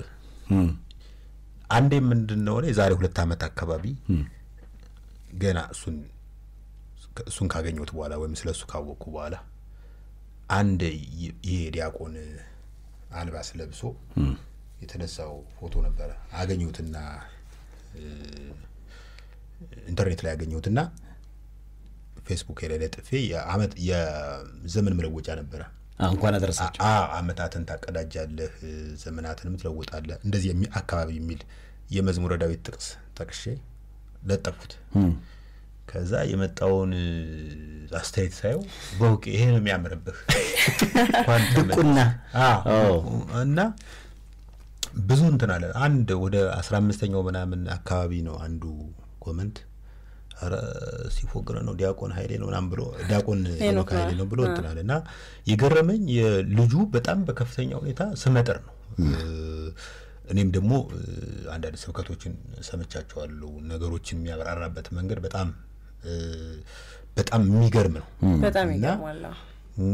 አንዴ ምንድን ነው እኔ የዛሬ ሁለት ዓመት አካባቢ ገና እሱን እሱን ካገኘሁት በኋላ ወይም ስለ እሱ ካወቅኩ በኋላ አንድ ይ- ይሄ ዲያቆን አልባስ ለብሶ የተነሳው ፎቶ ነበረ። አገኘሁትና እ፣ ኢንተርኔት ላይ አገኘሁትና ፌስቡክ ላይ ለጥፌ የአመት የዘመን መለወጫ ነበረ። አ፣ እንኳን አደረሳቸው። አ- አመታትን ታቀዳጃለህ፣ እ፣ ዘመናትንም ትለውጣለህ እንደዚህ የሚ አካባቢ የሚል የመዝሙረ ዳዊት ጥቅስ ጠቅሼ ለጠፉት። ከዛ የመጣውን እ፣ አስተያየት ሳየው በውቅ ይሄ ነው የሚያምርብህ እንኳን ድቁና አዎ። እና ብዙ እንትን አለ። አንድ ወደ አስራ አምስተኛው ምናምን አካባቢ ነው አንዱ ኮመንት ኧረ ሲፎግረ ነው ዲያቆን ኃይሌ ነው ምናምን ብሎ ዲያቆን ሄኖክ ኃይሌ ነው ብሎ እንትን አለ እና የገረመኝ የልጁ በጣም በከፍተኛ ሁኔታ ስመጥር ነው። እኔም ደግሞ እ፣ አንዳንድ ስብከቶችን ሰምቻቸዋለሁ። ነገሮችን የሚያብራራበት መንገድ በጣም እ፣ በጣም የሚገርም ነው። በጣም እና ይገርማል። አዎ።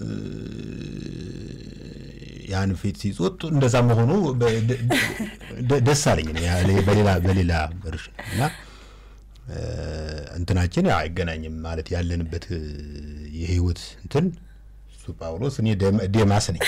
ያን ፊት ሲጾት እንደዛ መሆኑ በ- ደ- ደ- ደስ አለኝ እኔ ያ- በሌላ በሌላ ቨርሽን እና እ፣ እንትናችን ያው አይገናኝም ማለት ያለንበት እ፣ የህይወት እንትን እሱ ጳውሎስ እኔ ደም- ዴማስ ነኝ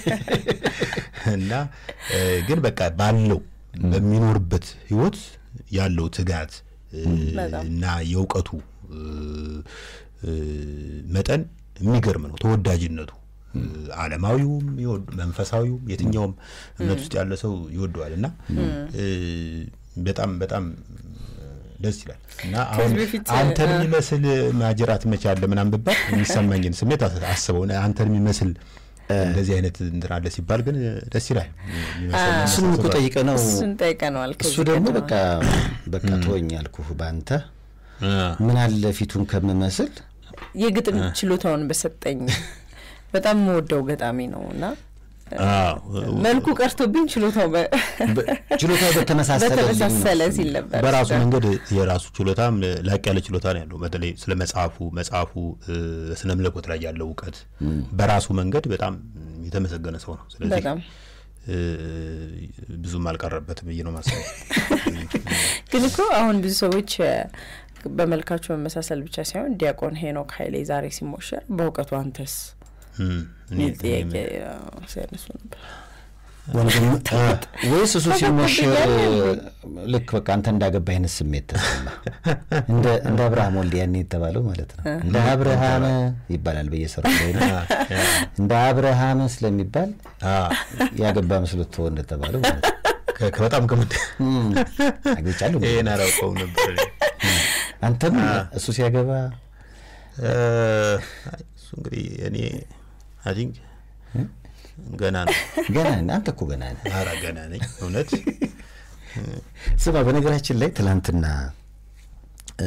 እና እ፣ ግን በቃ ባለው በሚኖርበት ህይወት ያለው ትጋት እ፣ በጣም። እና የእውቀቱ እ፣ እ፣ መጠን የሚገርም ነው። ተወዳጅነቱ እ፣ ዓለማዊውም ይወድ- መንፈሳዊውም የትኛውም እምነት ውስጥ ያለ ሰው ይወደዋል እና እ፣ በጣም በጣም ደስ ይላል እና አሁን በፊት አንተን የሚመስል ማጅራት መቼ አለ ምናምን ብባል የሚሰማኝን ስሜት አስ- አስበው እና አንተን የሚመስል እንደዚህ አይነት እንትን አለ ሲባል ግን ደስ ይላል። የሚመስል እሱንም እኮ ጠይቀ ነው እሱን ጠይቀነዋል። እሱ ከዚህ ደግሞ ቀደም በቃ በቃ ተወኝ ያልኩህ በአንተ አ፣ ምን አለ ፊቱን ከምመስል የግጥም ችሎታውን በሰጠኝ በጣም የምወደው ገጣሚ ነው እና አዎ፣ መልኩ ቀርቶብኝ ችሎታው በ- ችሎታ በተመሳሰለ በተመሳሰለ ሲል ነበር። በራሱ መንገድ የራሱ ችሎታም ላቅ ያለ ችሎታ ነው ያለው። በተለይ ስለ መጽሐፉ መጽሐፉ እ፣ ስነ መለኮት ላይ ያለው እውቀት በራሱ መንገድ በጣም የተመሰገነ ሰው ነው። ስለዚህ በጣም እ፣ ብዙም አልቀረበትም ብዬ ነው ማስበው። ግን እኮ አሁን ብዙ ሰዎች እ፣ በመልካቸው መመሳሰል ብቻ ሳይሆን ዲያቆን ሄኖክ ኃይሌ ዛሬ ሲሞሸር በእውቀቱ አንተስ እም፣ እኔ- የሚል ጥያቄ እኔ- አዎ፣ ሲያነሱ ነበር። ወንድም ወይስ እሱ ሲሞሸር ተፈቅዶልኛል ልክ በቃ አንተ እንዳገባ አይነት ስሜት ተሰማ? እንደ እንደ አብርሃም ወልድ ያኔ የተባለው ማለት ነው። እንደ አብርሃም ይባላል በየሰሩ ላይ ነው። እንደ አብርሃም ስለሚባል አ፣ ያገባ መስሎት ተወው እንደተባለው ማለት ነው። ከ- ከ- በጣም ከምት እም፣ አግብቻለሁ እንዴ? ይሄን አላውቀውም ነበር እኔ። አንተም እሱ ሲያገባ እ፣ አይ፣ እሱ እንግዲህ እኔ አይ ቲንክ ገና ነው። ገና ነህ። አንተ እኮ ገና ነህ። ኧረ ገና ነኝ እውነት ስማ በነገራችን ላይ ትላንትና እ፣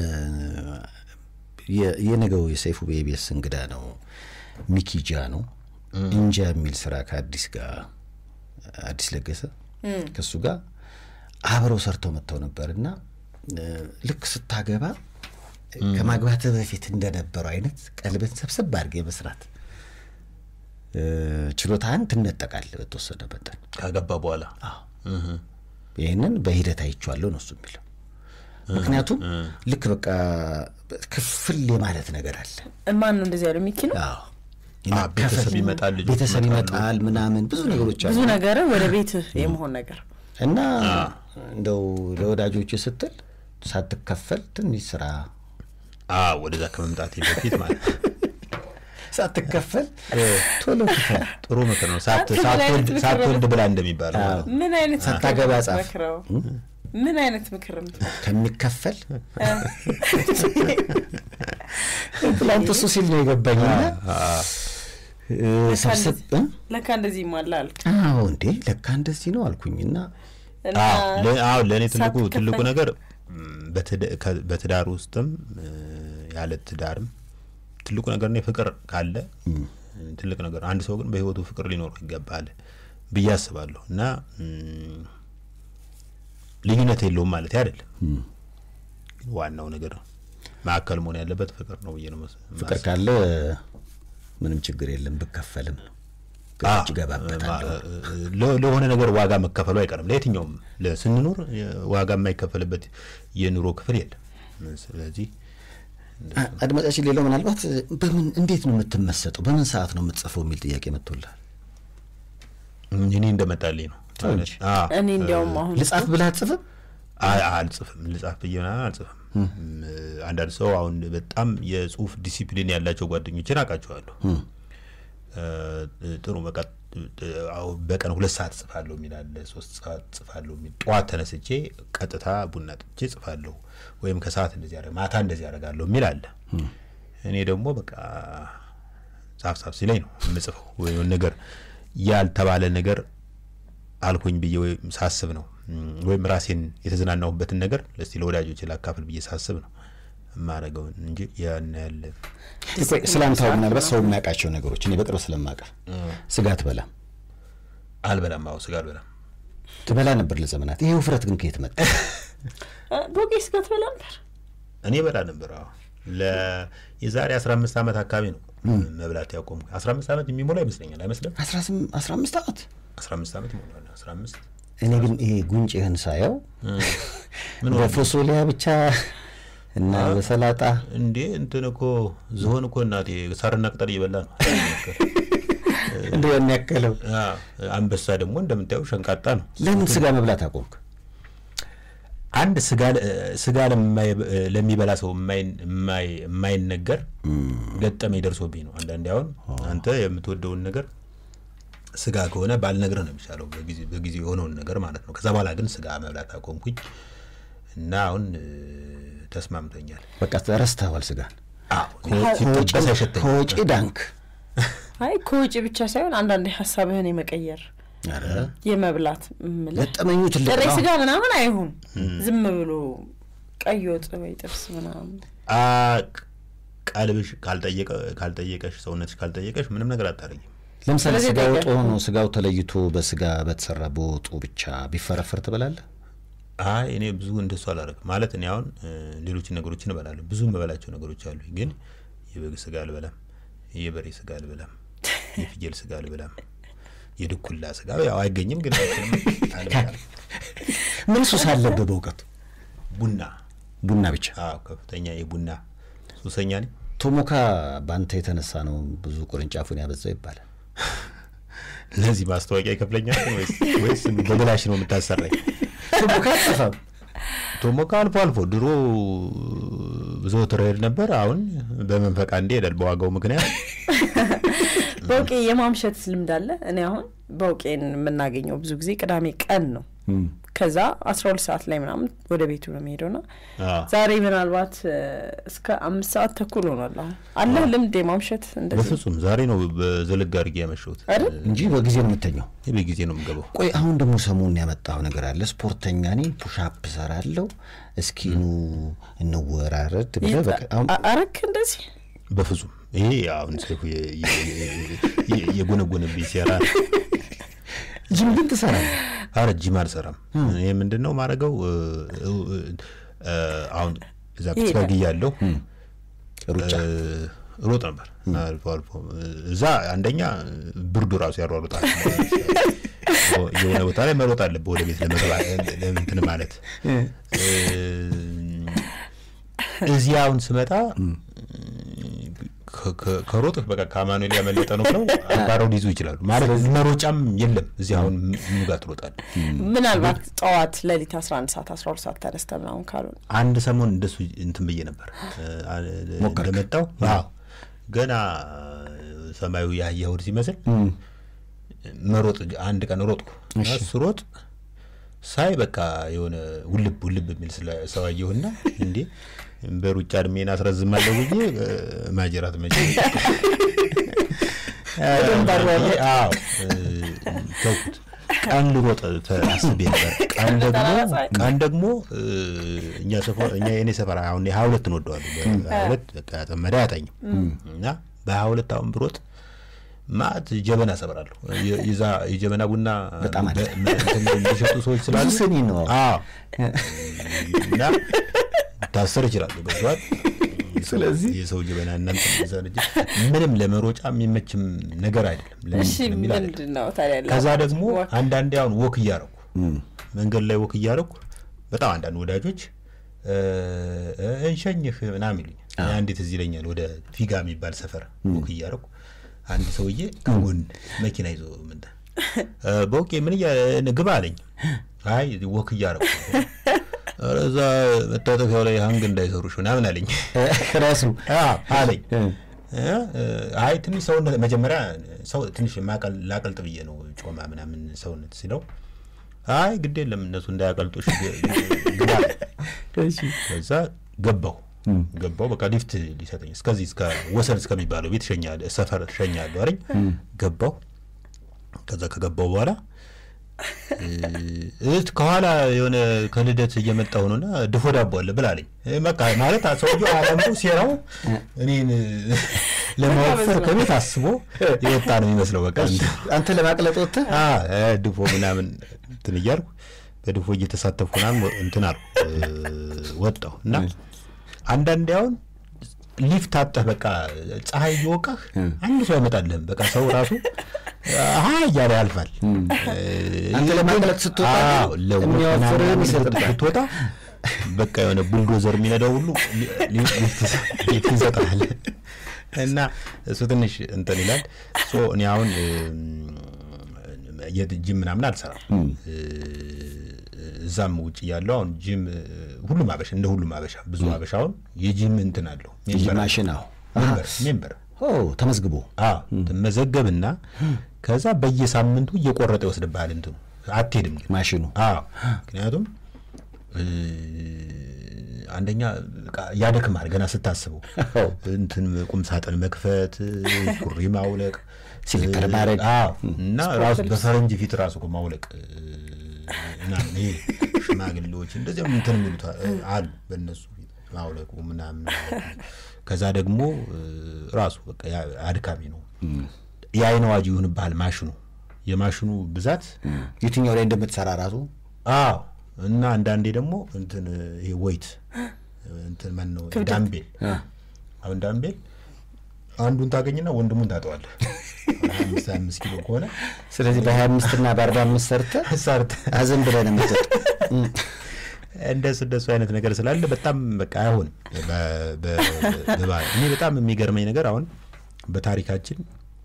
የ- የነገው የሰይፉ ቤቤስ እንግዳ ነው ሚኪጃ ነው እንጃ የሚል ስራ ከአዲስ ጋር አዲስ ለገሰ ከእሱ ጋር አብረው ሰርተው መጥተው ነበር እና እ፣ ልክ ስታገባ ከማግባትህ በፊት እንደነበረው አይነት ቀልብን ሰብሰብ አድርገህ የመስራት እ፣ ችሎታህን ትነጠቃለህ በተወሰነ መጠን። ካገባ በኋላ ይህንን በሂደት አይቼዋለሁ ነው እሱ የሚለው። ምክንያቱም ልክ በቃ ክፍል የማለት ነገር አለ። ማን ነው እንደዚህ ያለው? ሚኪ ነው። አዎ አ፣ ቤተሰብ ይመጣል፣ ልጆች ቤተሰብ ይመጣሉ። ይመጣል ምናምን ብዙ ነገሮች ብዙ አሉ ነገር ወደ ቤትህ የመሆን ነገር እና እንደው ለወዳጆች ስትል ሳትከፈል ትንሽ ስራ አ፣ ወደዛ ከመምጣቴ በፊት ማለት ነው። ሳትከፈል ቶሎ ክፈል። ጥሩ ምክር ነው። ሳት- አንተ ምን አይነት ሳትወልድ ምክር ሳትወልድ ብላ እንደሚባለው ማለት ነው። ምን አይነት ሳታገባ ጻፍ። መክረው ምን አይነት ምክር ነው? ከሚከፈል ትላንት እሱ ሲል ነው የገባኝና እ፣ ሰብሰብ እ? ለካ እንደዚህ ማላ አልክ አዎ እንዴ ለካ እንደዚህ ነው አልኩኝና እና አዎ ለእኔ ትልቁ ሳትከፈል- ትልቁ ነገር ም፣ በትዳ- ከ- በትዳር ውስጥም እ፣ ያለ ትዳርም ትልቁ ነገር እኔ ፍቅር ካለ ትልቅ ነገር አንድ ሰው ግን በህይወቱ ፍቅር ሊኖረው ይገባል ብዬ አስባለሁ እና ም፣ ልዩነት የለውም ማለት አይደለም ግን ዋናው ነገር ማዕከል መሆን ያለበት ፍቅር ነው ብዬ ነው መስ- ፍቅር ማስበው። ካለ ምንም ችግር የለም ብከፈልም ነው አዎ፣ እጅ ገባበታለሁ ለ- ለሆነ ነገር ዋጋ መከፈሉ አይቀርም። ለየትኛውም ለ- ስንኖር የ- ዋጋ የማይከፈልበት የኑሮ ክፍል የለም። ስለዚህ አ- አድማጫችን ሌላው ምናልባት በምን እንዴት ነው የምትመሰጠው በምን ሰዓት ነው የምትጽፈው የሚል ጥያቄ መጥቶልሃል እኔ እንደመጣልኝ ነው ተው እንጂ። አዎ፣ እኔ እንዲያውም አሁን ልጻፍ ብለህ አትጽፍም አይ- አልጽፍም ልጻፍ ብዬ ምናምን አልጽፍም። አንዳንድ ሰው አሁን በጣም የጽሁፍ ዲሲፕሊን ያላቸው ጓደኞችን አውቃቸዋለሁ። እ፣ ጥሩ በቃ እ፣ አሁን በቀን ሁለት ሰዓት ጽፋለሁ የሚል አለ፣ ሶስት ሰዓት ጽፋለሁ የሚል ጠዋት ተነስቼ ቀጥታ ቡና ጥቼ ጽፋለሁ ወይም ከሰዓት እንደዚህ ያደርግ ማታ እንደዚህ ያደርጋለሁ የሚል አለ። እኔ ደግሞ በቃ ጻፍ ጻፍ ሲለኝ ነው የምጽፈው ወይም ነገር ያልተባለ ነገር አልኩኝ ብዬ ወይም ሳስብ ነው እም፣ ወይም ራሴን የተዝናናሁበትን ነገር ለስቲ ለወዳጆች ላካፍል ብዬ ሳስብ ነው የማደርገውን እንጂ ያን ያለ ቆይ ስለ አንተ አሁን ምናልባት ሰው የሚያውቃቸው ነገሮች እኔ በቅርብ ስለማውቅህ ስጋ ትበላም አልበላም። አዎ ስጋ አልበላም። ትበላ ነበር ለዘመናት ይሄ ውፍረት ግን ከየት መጣ እ፣ ቦቄ ስጋ ትበላ ነበር እኔ በላ ነበር። አዎ ለ የዛሬ 15 ዓመት አካባቢ ነው መብላት ያቆም 15 ዓመት የሚሞላ ይመስለኛል። አይመስልም? አስራ ስም- አስራ አምስት ዓመት 15 ዓመት ይሞላል። 15 እኔ ግን ይሄ ጉንጭህን ሳየው ምን ሆነ? በፎሶሊያ ብቻ እና በሰላጣ እንዴ እንትን እኮ ዝሆን እኮ እናቴ ሳርና ቅጠል እየበላ ነው። እንደ ያን ያከለው አዎ፣ አንበሳ ደግሞ እንደምታየው ሸንቃጣ ነው። ለምን ስጋ መብላት አቆምክ? አንድ ስጋ ለ- ስጋ ለማይ- ለሚበላ ሰው የማይን- የማይ- የማይነገር ገጠመኝ ደርሶብኝ ነው። አንዳንዴ አሁን አንተ የምትወደውን ነገር ስጋ ከሆነ ባልነግርህ ነው የሚሻለው፣ በጊዜ- በጊዜው የሆነውን ነገር ማለት ነው። ከዛ በኋላ ግን ስጋ መብላት አቆምኩኝ እና አሁን እ፣ ተስማምቶኛል። በቃ ረስተዋል ስጋን አዎ፣ ሲጠበስ አይሸተኝም። ከወጪ ዳንክ አይ ከውጭ ብቻ ሳይሆን አንዳንዴ ሀሳብህን የመቀየር ኧረ የመብላት እምልህ ገጠመኙ ትልቅ ጥሬ ነው ስጋ ምናምን አይሁን ዝም ብሎ ቀይ ወጥ ወይ ጥብስ ምናምን አ፣ ቀልብሽ ካልጠየቀ ካልጠየቀሽ ሰውነትሽ ካልጠየቀሽ ምንም ነገር አታደርጊም። ለምሳሌ ስለዚህ ስጋ ወጥ ጠይቀህ- ሆኖ ስጋው ተለይቶ በስጋ በተሰራ በወጡ ብቻ ቢፈረፈር ትበላለህ? አይ እኔ ብዙ እንደሱ አላደርግም። ማለት እኔ አሁን እ፣ ሌሎችን ነገሮችን እበላለሁ። ብዙ የምበላቸው ነገሮች አሉ። ግን የበግ ስጋ አልበላም፣ የበሬ ስጋ አልበላም፣ የፍየል ስጋ አልበላም፣ የድኩላ ስጋ ያው አይገኝም፣ ግን አልበላም። ምን ሱስ አለብህ በእውቀቱ? ቡና ቡና ብቻ። አዎ፣ ከፍተኛ የቡና ሱሰኛ ነኝ። ቶሞካ በአንተ የተነሳ ነው ብዙ ቅርንጫፉን ያበዛው ይባላል። ለዚህ ማስታወቂያ ይከፍለኛል ወይስ ወይስ በብላሽ ነው የምታሰራኝ? ቶሞካ አጠፋም ቶሞካ አልፎ አልፎ ድሮ ዘወትር እሄድ ነበር። አሁን በመንፈቅ አንዴ እሄዳለሁ በዋጋው ምክንያት። በውቄ የማምሸት ልምድ አለ። እኔ አሁን በውቄን የምናገኘው ብዙ ጊዜ ቅዳሜ ቀን ነው። ከዛ አስራ ሁለት ሰዓት ላይ ምናምን ወደ ቤቱ ነው የሚሄደው ና አዎ። ዛሬ ምናልባት እ፣ እስከ አምስት ሰዓት ተኩል ሆኗል። አሁን አለህ ልምድ የማምሸት እንደዚህ በፍጹም ዛሬ ነው በዘለግ አድርጌ ያመሸሁት። አይደል? እንጂ በጊዜ ነው የምተኛው። በጊዜ ነው የምገባው። ቆይ አሁን ደግሞ ሰሞኑን ያመጣው ነገር አለ። ስፖርተኛ ነኝ፣ ፑሻፕ ሰራለሁ፣ እስኪኑ እንወራረድ ብለህ በቃ አሁን አ- አረክ እንደዚህ በፍጹም ይሄ አሁን ሰይፉ የ- የ- የ- የጎነጎነብኝ ሴራ ነው። ጅም ግን ትሰራለህ። አረ ጂም አልሰራም። ይህ ምንድን ነው ማድረገው? አሁን እዛ ፒትስበርግ እያለሁ ሩጫ እ፣ ሮጥ ነበር አልፎ አልፎ እዛ አንደኛ ብርዱ ራሱ ያሯሩጣል። የሆነ ቦታ ላይ መሮጥ አለብህ ወደ ቤት ለመግባት እንትን ማለት እ፣ እዚህ አሁን ስመጣ ከ- ከ- ከሮጥህ በቃ ከአማኑኤል ያመለጠ ነው ብለው አባረው ሊይዙ ይችላሉ። ማለት መሮጫም የለም እዚህ አሁን ምኑ ጋር ትሮጣለህ? ምናልባት ጠዋት ሌሊት አስራ አንድ ሰዓት አስራ ሁለት ሰዓት ተነስተ ምናምን ካልሆነ አንድ ሰሞን እንደሱ እንትን ብዬ ነበር ሞከርክ? እንደመጣው አዎ ገና ሰማዩ የአህያ እሑድ ሲመስል መሮጥ አንድ ቀን ሮጥኩ እና ስሮጥ ሳይ በቃ የሆነ ውልብ ውልብ የሚል ስለ ሰው አየሁና እንዴ በሩጫ እድሜን አስረዝማለሁ ብዬ እ፣ ማጀራት መቼ አዎ እ፣ ተውኩት። ቀን ልሮጥ ተ- አስቤ ነበር። ቀን ደግሞ ቀን ደግሞ እ፣ እኛ ሰፈር እኛ የኔ ሰፈር አሁን ሀያ ሁለት እንወደዋለን። በሀያ ሁለት በቃ ያጠመደ አያጠኝም እና በሀያ ሁለት አሁን ብሮጥ ማት ጀበና ሰብራለሁ። የ- የዛ የጀበና ቡና በጣም አለ። በ- እንትን የሚሸጡ ሰዎች ስላሉ ብዙ ስኒ ነው። አዎ እና ታሰር ይችላል ገብቷል። ስለዚህ የሰው ጀበና እናንተ እዛ ልጅ ምንም ለመሮጫ የሚመችም ነገር አይደለም። ለምን እሺ የሚል አይደለም። ምንድን ነው ታዲያ ያለው? ከዛ ደግሞ ወክ። አንዳንዴ አሁን ወክ እያረኩ መንገድ ላይ ወክ እያረኩ በጣም አንዳንድ ወዳጆች እ፣ እ፣ እንሸኝህ ምናምን ይሉኛል። እኔ አንዴ ትዝ ይለኛል ወደ ፊጋ የሚባል ሰፈር ወክ እያረኩ አንድ ሰውዬ ከጎን መኪና ይዞ ምንድን እ፣ በውቄ ምን እያ ግባ አለኝ። አይ ወክ እያረኩ ኧረ እዛ መታጠፊያው ላይ ሀንግ እንዳይሰሩሽ ምናምን አለኝ ራሱ አዎ አለኝ። እ፣ አይ ትንሽ ሰውነት መጀመሪያ ሰው ትንሽ ማቀል ላቀልጥ ብዬ ነው ጮማ ምናምን ሰውነት ሲለው አይ ግድ የለም እነሱ እንዳያቀልጡሽ ግ- ግባ አለኝ። ከዛ ገባሁ ገባሁ በቃ ሊፍት ሊሰጠኝ እስከዚህ እስከ ወሰን እስከሚባለው ቤት ሸኛለሁ ሰፈር ሸኛለሁ አለኝ። ገባሁ ከዛ ከገባሁ በኋላ እህት ከኋላ የሆነ ከልደት እየመጣሁ ነውና ድፎ ዳቦ አለ ብላለኝ። በቃ ማለት ሰውዬው አላምሮ ሴራው እኔን ለማወፈር ከቤት አስቦ የወጣ ነው የሚመስለው። በቃ አንተ ለማቅለጥ ወጥተህ አ እ ድፎ ምናምን እንትን እያልኩ በድፎ እየተሳተፍኩ ምናምን ወ- እንትን አልኩ እ፣ ወጣሁ እና አንዳንዴ አሁን ሊፍት አጠህ በቃ ፀሐይ እየወቃህ አንድ ሰው አይመጣልህም። በቃ ሰው ራሱ አሀ እያለ ያልፋል። አንተ ለማቅለጥ ስትወጣ አዎ፣ ለወጥ የሚያወፍርህን ምናምን ይሰጥብሃል። ስትወጣ በቃ የሆነ ቡልዶዘር የሚነዳው ሁሉ ሊ- ሊ- ሊፍት ሊፍት ይሰጣል እና እሱ ትንሽ እንትን ይላል። ሶ እኔ አሁን የጅም ምናምን አልሰራም። እ፣ እዛም ውጭ ያለው አሁን ጂም እ፣ ሁሉም አበሻ እንደ ሁሉም አበሻ ብዙ አበሻ አሁን የጂም እንትን አለው ሜምበር ማሽን አዎ ሜምበር ሜምበር ኦ ተመዝግቦ አዎ መዘገብና ከዛ በየሳምንቱ እየቆረጠ ይወስድብሃል። እንትኑ አትሄድም ግን ማሽኑ አዎ ምክንያቱም እ፣ አንደኛ በቃ ያደክማል ገና ስታስበው እንትን ቁም ሳጥን መክፈት ሱሪ ማውለቅ ሲሊፐር እ፣ ማድረግ። አዎ እና ራሱ በፈረንጅ ፊት ራሱ እኮ ማውለቅ እ፣ ምናምን ይሄ ሽማግሌዎች እንደዚያም እንትን የሚሉት አ- አሉ በእነሱ ፊት ማውለቁ ምናምን ከዛ ደግሞ እ፣ ራሱ በቃ ያ- አድካሚ ነው። የአይን አዋጅ ይሁንብሃል ማሽኑ የማሽኑ ብዛት የትኛው ላይ እንደምትሰራ ራሱ አዎ እና አንዳንዴ ደግሞ እንትን ይሄ ወይት እንትን ማን ነው ዳምቤል አሁን ዳምቤል አንዱን ታገኝና ወንድሙን ታጠዋለህ አምስት አምስት ኪሎ ከሆነ ስለዚህ በሀያ አምስት እና በአርባ አምስት ሰርተህ ሰርተ አዘን ብለህ ነው የምትሰጥ እንደሱ እንደሱ አይነት ነገር ስላለ በጣም በቃ አይሆንም። በ- በ- በባህል እኔ በጣም የሚገርመኝ ነገር አሁን በታሪካችን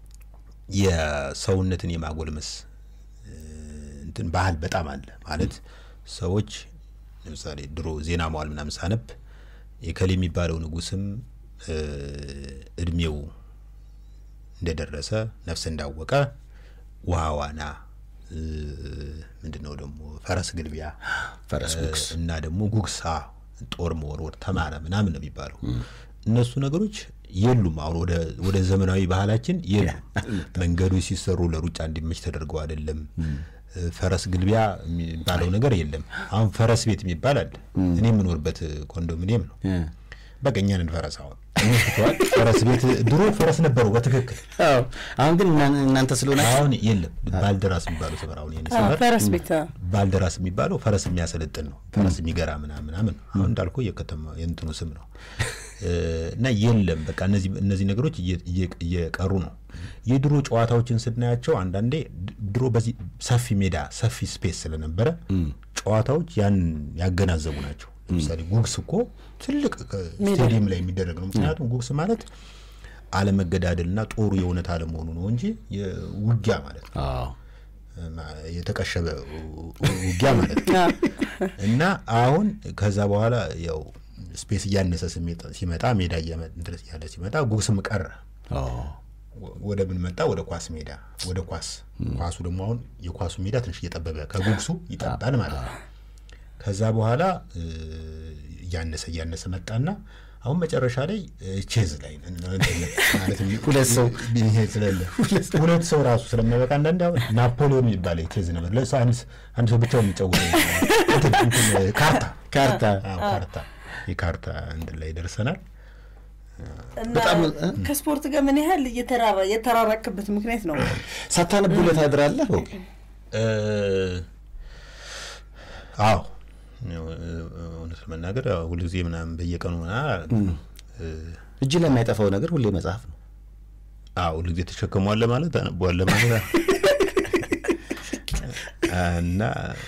የሰውነትን የማጎልመስ እ፣ እንትን ባህል በጣም አለ ማለት ሰዎች ለምሳሌ ድሮ ዜና መዋል ምናምን ሳነብ የከሌ የሚባለው ንጉስም እ፣ እድሜው እንደደረሰ ነፍስ እንዳወቀ ውሃ ዋና እ፣ ምንድን ነው ደግሞ ፈረስ ግልቢያ ፈረስ ጉግስ እና ደግሞ ጉግሳ ጦር መወርወር ተማረ ምናምን ነው የሚባለው። እነሱ ነገሮች የሉም። አሁን ወደ ወደ ዘመናዊ ባህላችን የሉም። መንገዶች ሲሰሩ ለሩጫ እንዲመች ተደርገው አይደለም። ፈረስ ግልቢያ የሚባለው ነገር የለም። አሁን ፈረስ ቤት የሚባል አለ። እኔ የምኖርበት ኮንዶሚኒየም ነው። በቃ እኛ ነን ፈረስ። አሁን ተዋል። ፈረስ ቤት ድሮ ፈረስ ነበረው በትክክል አዎ። አሁን ግን እና- እናንተ ስለሆናችሁ አሁን የለም። ባልደራስ የሚባለው ሰፈር አሁን የኔ ሰፈር ፈረስ ቤት አዎ። ባልደራስ የሚባለው ፈረስ የሚያሰለጥን ነው። ፈረስ የሚገራ ምናምን ምናምን ነው። አሁን እንዳልኩ የከተማ የእንትኑ ስም ነው እ፣ እና የለም በቃ እነዚህ እነዚህ ነገሮች እየ- እየ- እየቀሩ ነው። የድሮ ጨዋታዎችን ስናያቸው አንዳንዴ ድ- ድሮ በዚህ ሰፊ ሜዳ ሰፊ ስፔስ ስለነበረ ጨዋታዎች ያን ያገናዘቡ ናቸው። ለምሳሌ ጉግስ እኮ ትልቅ ከ- ስቴዲየም ላይ የሚደረግ ነው። ምክንያቱም ጉግስ ማለት አለመገዳደልና ጦሩ የእውነት አለመሆኑ ነው እንጂ የውጊያ ማለት ነው አዎ። የተቀሸበ ውጊያ ማለት ነው። እና አሁን ከዛ በኋላ ያው ስፔስ እያነሰ ስሜት ሲመጣ ሜዳ እያመ- እንትን ያለ ሲመጣ ጉግስም ቀረ። አዎ። ወደ ምን መጣ? ወደ ኳስ ሜዳ፣ ወደ ኳስ ኳሱ ደግሞ አሁን የኳሱ ሜዳ ትንሽ እየጠበበ ከጉግሱ ይጠባል ማለት ነው። ከዛ በኋላ እ፣ እያነሰ እያነሰ መጣና አሁን መጨረሻ ላይ እ፣ ቼዝ ላይ ነን። እንትን ማለት ነው። ሁለት ሰው ይሄ ስለሌለ ሁለት ሰው ራሱ ስለማይበቃ አንዳንድ አሁን ናፖሊዮን የሚባል ቼዝ ነበር። ለእሱ አንድ አንድ ሰው ብቻውን የሚጫወተው እንትን እንትን ካርታ ካርታ አዎ፣ ካርታ የካርታ እንትን ላይ ደርሰናል። በጣም እ? ከስፖርት ጋር ምን ያህል እየተራራ የተራራቅበት ምክንያት ነው? ሳታነቡለት ታድራለህ? በውቅ እ፣ አዎ ያው፣ እ፣ እውነት ለመናገር ያው ሁልጊዜ ምናምን በየቀኑ ምናምን እ፣ እጅ ላይ የማይጠፋው ነገር ሁሌ መጽሐፍ ነው። አዎ ሁልጊዜ ተሸክሟል ማለት አነቧል ማለት እና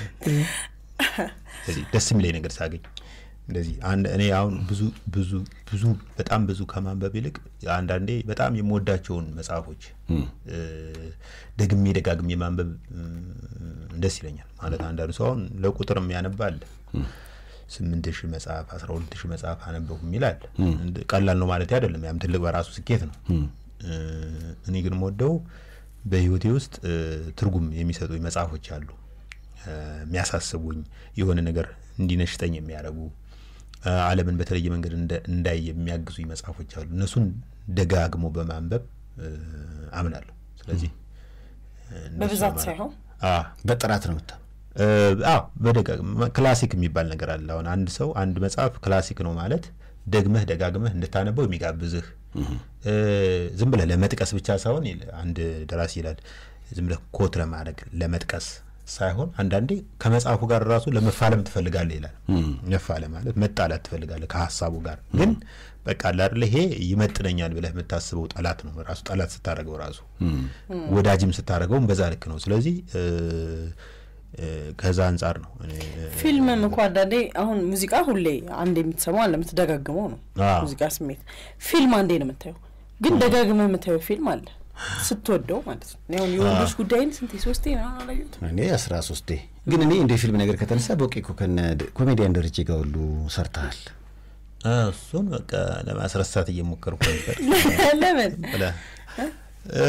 ስለዚህ ደስ የሚለኝ ነገር ሳገኝ እንደዚህ አንድ እኔ አሁን ብዙ ብዙ ብዙ በጣም ብዙ ከማንበብ ይልቅ አንዳንዴ በጣም የምወዳቸውን መጽሐፎች እ፣ ደግሜ ደጋግሜ ማንበብ እ፣ ደስ ይለኛል። ማለት አንዳንዱ ሰው አሁን ለቁጥርም ያነባል ስምንት ሺህ መጽሐፍ አስራ ሁለት ሺህ መጽሐፍ አነበብኩ የሚላል እንደ- ቀላል ነው ማለት አይደለም። ያም ትልቅ በራሱ ስኬት ነው። እ፣ እኔ ግን የምወደው በህይወቴ ውስጥ እ፣ ትርጉም የሚሰጡኝ መጽሐፎች አሉ እ፣ የሚያሳስቡኝ የሆነ ነገር እንዲነሽጠኝ የሚያደርጉ እ፣ ዓለምን በተለየ መንገድ እንደ- እንዳይ የሚያግዙኝ መጽሐፎች አሉ። እነሱን ደጋግሞ በማንበብ እ፣ አምናለሁ። ስለዚህ እ፣ እንደሱ በብዛት ማለት- ሳይሆን አዎ በጥራት ነው ምታ እ፣ አዎ በደጋግ ክላሲክ የሚባል ነገር አለ። አሁን አንድ ሰው አንድ መጽሐፍ ክላሲክ ነው ማለት ደግመህ ደጋግመህ እንድታነበው የሚጋብዝህ እ፣ ዝም ብለህ ለመጥቀስ ብቻ ሳይሆን ይል- አንድ ደራሲ ይላል ዝም ብለህ ኮት ለማድረግ ለመጥቀስ ሳይሆን አንዳንዴ ከመጽሐፉ ጋር ራሱ ለመፋለም ትፈልጋለህ ይላል። መፋለም ማለት መጣላት ትፈልጋለህ ከሀሳቡ ጋር ግን በቃ አለ አይደለ ይሄ ይመጥነኛል ብለህ የምታስበው ጠላት ነው ራሱ ጠላት ስታደርገው ራሱ ወዳጅም ስታደርገውም በዛ ልክ ነው። ስለዚህ እ፣ እ፣ ከዛ አንጻር ነው እኔ ፊልምም እኮ አንዳንዴ አሁን ሙዚቃ ሁሌ አንድ የምትሰማው አለ የምትደጋግመው ነው አዎ። ሙዚቃ ስሜት። ፊልም አንዴ ነው የምታየው፣ ግን ደጋግመ የምታየው ፊልም አለ ስትወደው ማለት ነው። እኔ አሁን የወንዶች ጉዳይን ስንቴ ሶስቴ ነው አላየሁት። እኔ አስራ ሶስቴ ግን እኔ እንደ ፊልም ነገር ከተነሳ በውቄ እኮ ከነ ኮሜዲያን ደረጀ ጋር ሁሉ ሰርተሃል። አ፣ እሱን በቃ ለማስረሳት እየሞከርኩ ነበር ለምን ብለህ እ፣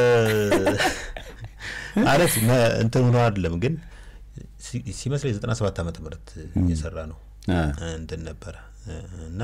ማለት መ- እንትን ሆኖ አይደለም ግን ሲ- ሲመስለኝ ዘጠና ሰባት ዓመተ ምህረት እየሰራ ነው አ፣ እንትን ነበረ እ፣ እና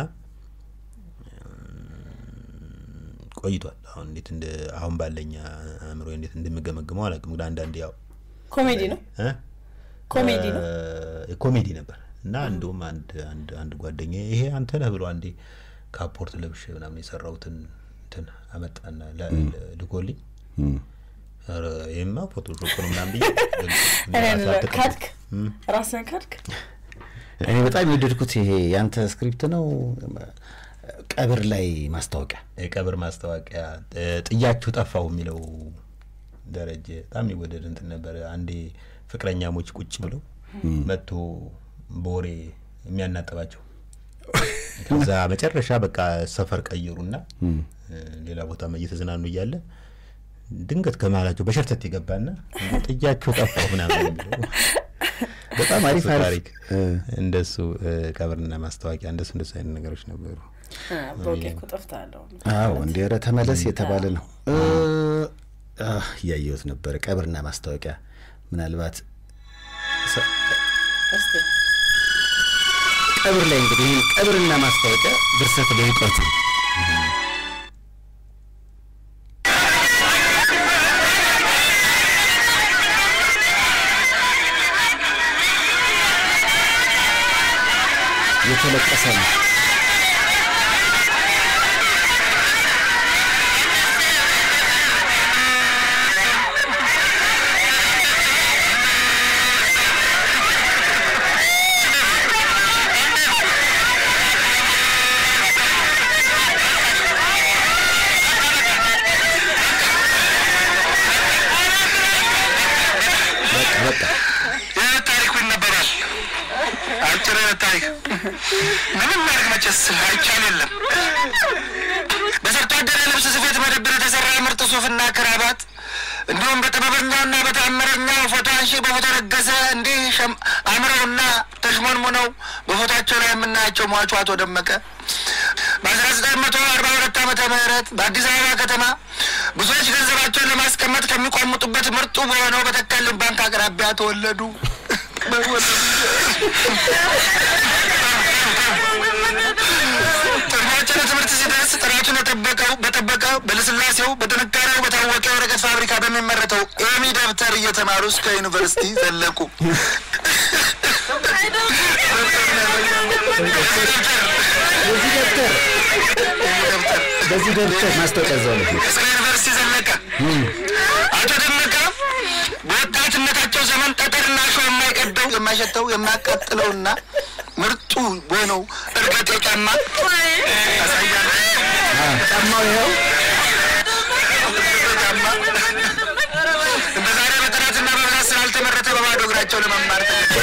ቆይቷል። አሁን እንዴት እንደ አሁን ባለኛ አእምሮ እንዴት እንደምገመግመው አላውቅም። ግን አንዳንዴ ያው ኮሜዲ ነው እ? ኮሜዲ ነው። እ፣ ኮሜዲ ነበር እና እንደውም አንድ አንድ አንድ ጓደኛ ይሄ አንተ ነህ ብሎ አንዴ ካፖርት ለብሼ ምናምን የሰራሁትን እንትን አመጣና ለ- ለ- ልኮልኝ ኧረ ይሄማ ፎቶሾፕ ነው ምናምን ብዬ እኔ ራሴ አልተቀበልኩም። ካድክ ራስን ካድክ እኔ በጣም የወደድኩት ይሄ ያንተ ስክሪፕት ነው። ቀብር ላይ ማስታወቂያ የቀብር ማስታወቂያ እ፣ ጥያችሁ ጠፋሁ የሚለው ደረጀ በጣም የሚወደድ እንትን ነበረ። አንዴ ፍቅረኛሞች ቁጭ ብለው መጥቶ በወሬ የሚያናጠባቸው ከዛ መጨረሻ በቃ ሰፈር ቀየሩና እ፣ ሌላ ቦታ እየተዝናኑ እያለ ድንገት ከመሀላቸው በሸርተት የገባና ጥያችሁ ጠፋሁ ምናምን የሚለው በጣም አሪፍ እሱ አሪፍ ታሪክ እ፣ እንደሱ እ፣ ቀብርና ማስታወቂያ እንደሱ እንደሱ አይነት ነገሮች ነበሩ። በውቄ እኮ ጠፍታለሁ። አዎ እንዲ ኧረ ተመለስ የተባለ ነው። እ፣ አ፣ እያየሁት ነበረ ቀብርና ማስታወቂያ ምናልባት ሰ- እስቲ ቀብር ላይ እንግዲህ ይህን ቀብርና ማስታወቂያ ድርሰት ልዕቀቱ የተለቀሰ ነው። በቃ በቃ የህይወት ታሪኩ ይነበራል። አጭር የህይወት ታሪክ ምንም ማድረግ መቼስ አይቻል የለም። በሰርቶ አደር የልብስ ስፌት መደብር የተሰራ ምርጥ ሱፍና ክራባት እንዲሁም በጥበበኛውና በተአምረኛው ፎቶ አንሺ በፎቶ ነገሰ እንዲህ ሸም- አምረውና ተሽሞንሙነው በፎቶቸው ላይ የምናያቸው ሟቹ አቶ ደመቀ በአስራ ዘጠኝ መቶ አርባ ሁለት ዓመተ ምህረት በአዲስ አበባ ከተማ ብዙዎች ገንዘባቸውን ለማስቀመጥ ከሚቋምጡበት ምርጡ በሆነው በተከልን ባንክ አቅራቢያ ተወለዱ። ጥቅማቸው ለትምህርት ሲደርስ ጥራቱን የጠበቀው በጠበቀ በልስላሴው በጥንካሬው በታወቀ የወረቀት ፋብሪካ በሚመረተው ኤሚ ደብተር እየተማሩ እስከ ዩኒቨርሲቲ ዘለቁ። በዚህ ደብተር በዚህ ደብተር ማስታወቂያ እዛው ነው። እስከ ዩኒቨርሲቲ ዘለቀ። አቶ ደመቀ በወጣትነታቸው ዘመን ጠጠርና ሾ የማይቀደው የማይሸተው የማያቃጥለውና ምርጡ በሆነው እርገጤ ጫማ ያሳያል። ጫማው ይኸው ጫማ እንደ ዛሬ በጥራትና በብዛት ስላልተመረተ በባዶ እግራቸው ለመማር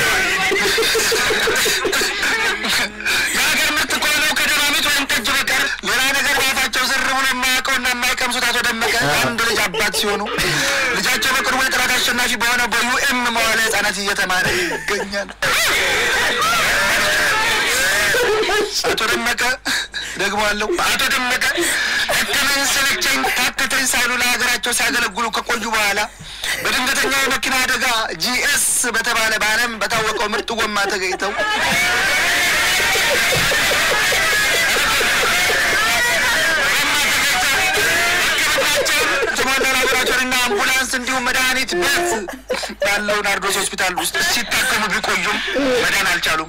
የሀገር ምርት ከሆነው ከደማሚት ወይም ጠጅ በቀር ሌላ ነገር በአፋቸው ዝር ብሎ የማያውቀውና የማይቀምሱት አቶ ደመቀ አንድ ልጅ አባት ሲሆኑ ልጃቸው በቅርቡ የጥራት አሸናፊ በሆነ በዩኤም መዋለ ህጻናት እየተማረ ይገኛል። አቶ ደመቀ ደግሞአለሁ። አቶ ደመቀ ደከመኝ ሰለቸኝ ታከተኝ ሳይሉ ለሀገራቸው ሲያገለግሉ ከቆዩ በኋላ በድንገተኛ የመኪና አደጋ ጂኤስ በተባለ በዓለም በታወቀው ምርጥ ጎማ ተገኝተው የተሟላ ላቦራቶሪና አምቡላንስ እንዲሁም መድኃኒት ቤት ያለው ናርዶስ ሆስፒታል ውስጥ ሲታከሙ ቢቆዩም መዳን አልቻሉም።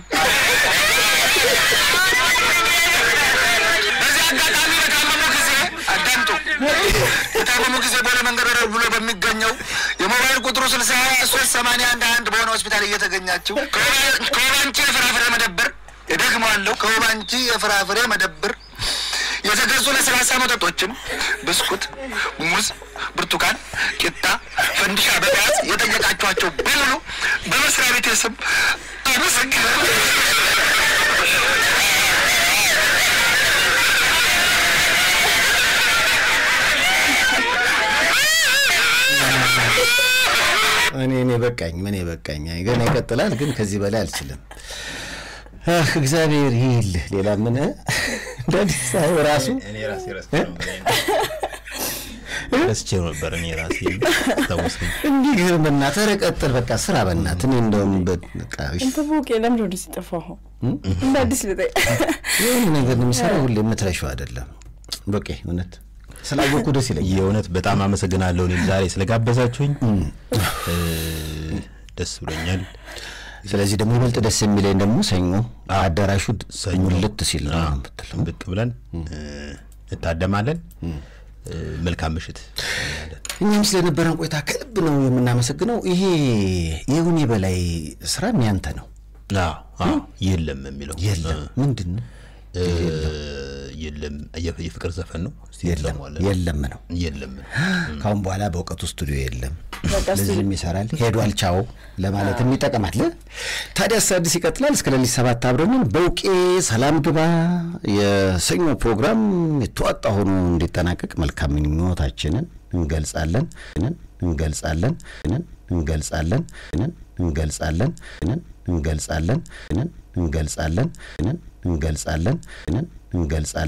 በዚህ አጋጣሚ በታመሙ ጊዜ አዳምጡ። የታመሙ ጊዜ ቦሌ መንገድ ወረድ ብሎ በሚገኘው የሞባይል ቁጥሩ ስልሳ ሶስት ሰማንያ አንድ አንድ በሆነ ሆስፒታል እየተገኛችው ከወባንቺ የፍራፍሬ መደብር እደግመዋለሁ፣ ከወባንቺ የፍራፍሬ መደብር የተገዙ ለስላሳ መጠጦችን ብስኩት፣ ሙዝ፣ ብርቱካን፣ ቂጣ፣ ፈንዲሻ በመያዝ የጠየቃችኋቸው በሙሉ በመስሪያ ቤት ስም አመሰግናለሁ። እኔ እኔ በቃኝ ምን በቃኝ። ገና ይቀጥላል፣ ግን ከዚህ በላይ አልችልም። አህ እግዚአብሔር ይልህ ሌላ ምን እንደዚህ ሳይሆን ራሱ እኔ ራሴ ረስቼው ረስቼው ነበር። እኔ ራሴ ታወስኩኝ። እንዲህ ግን በእናትህ ኧረ ቀጥል፣ በቃ ስራ በእናትህ። እኔ እንደውም በቃ እሺ፣ እንተ ቦቄ ለምንድን ነው እንደዚህ ጠፋኸው? እንደ አዲስ ልጠይቅ። የሆነ ነገር ነው የሚሰራው ሁሌ የምትረሺው አይደለም። በቃ እውነት ስላወቅኩ ደስ ይለኛል። የእውነት በጣም አመሰግናለሁ። እኔም ዛሬ ስለጋበዛችሁኝ እ፣ ደስ ብሎኛል። ስለዚህ ደግሞ ይበልጥ ደስ የሚለኝ ደግሞ ሰኞ አዳራሹ ሰኞ ሙልት ሲል ነው የምትለው። ብቅ ብለን እ፣ እንታደማለን። እ፣ መልካም ምሽት። እኛም ስለነበረን ቆይታ ከልብ ነው የምናመሰግነው። ይሄ የሁኔ በላይ ስራም ያንተ ነው። አዎ፣ አዎ፣ የለም የሚለው የለም ምንድን ነው እ፣ የለም የፍ- የፍቅር ዘፈን ነው። እስቲ የለም እንሰማዋለን። የለም ነው። የለም ካሁን በኋላ በእውቀቱ ስቱዲዮ የለም። በቃ ለዚህም ይሰራል ሄዷል፣ ቻው ለማለትም ይጠቀማል። ታዲያስ አዲስ ይቀጥላል። እስከ ሌሊት ሰባት አብረንን በውቄ ሰላም ግባ። የሰኞ ፕሮግራም የተዋጣ ሆኖ እንዲጠናቀቅ መልካም ምኞታችንን እንገልጻለን እንገልጻለን እንገልጻለን እንገልጻለን እንገልጻለን እንገልጻለን እንገልጻለን እንገልጻለን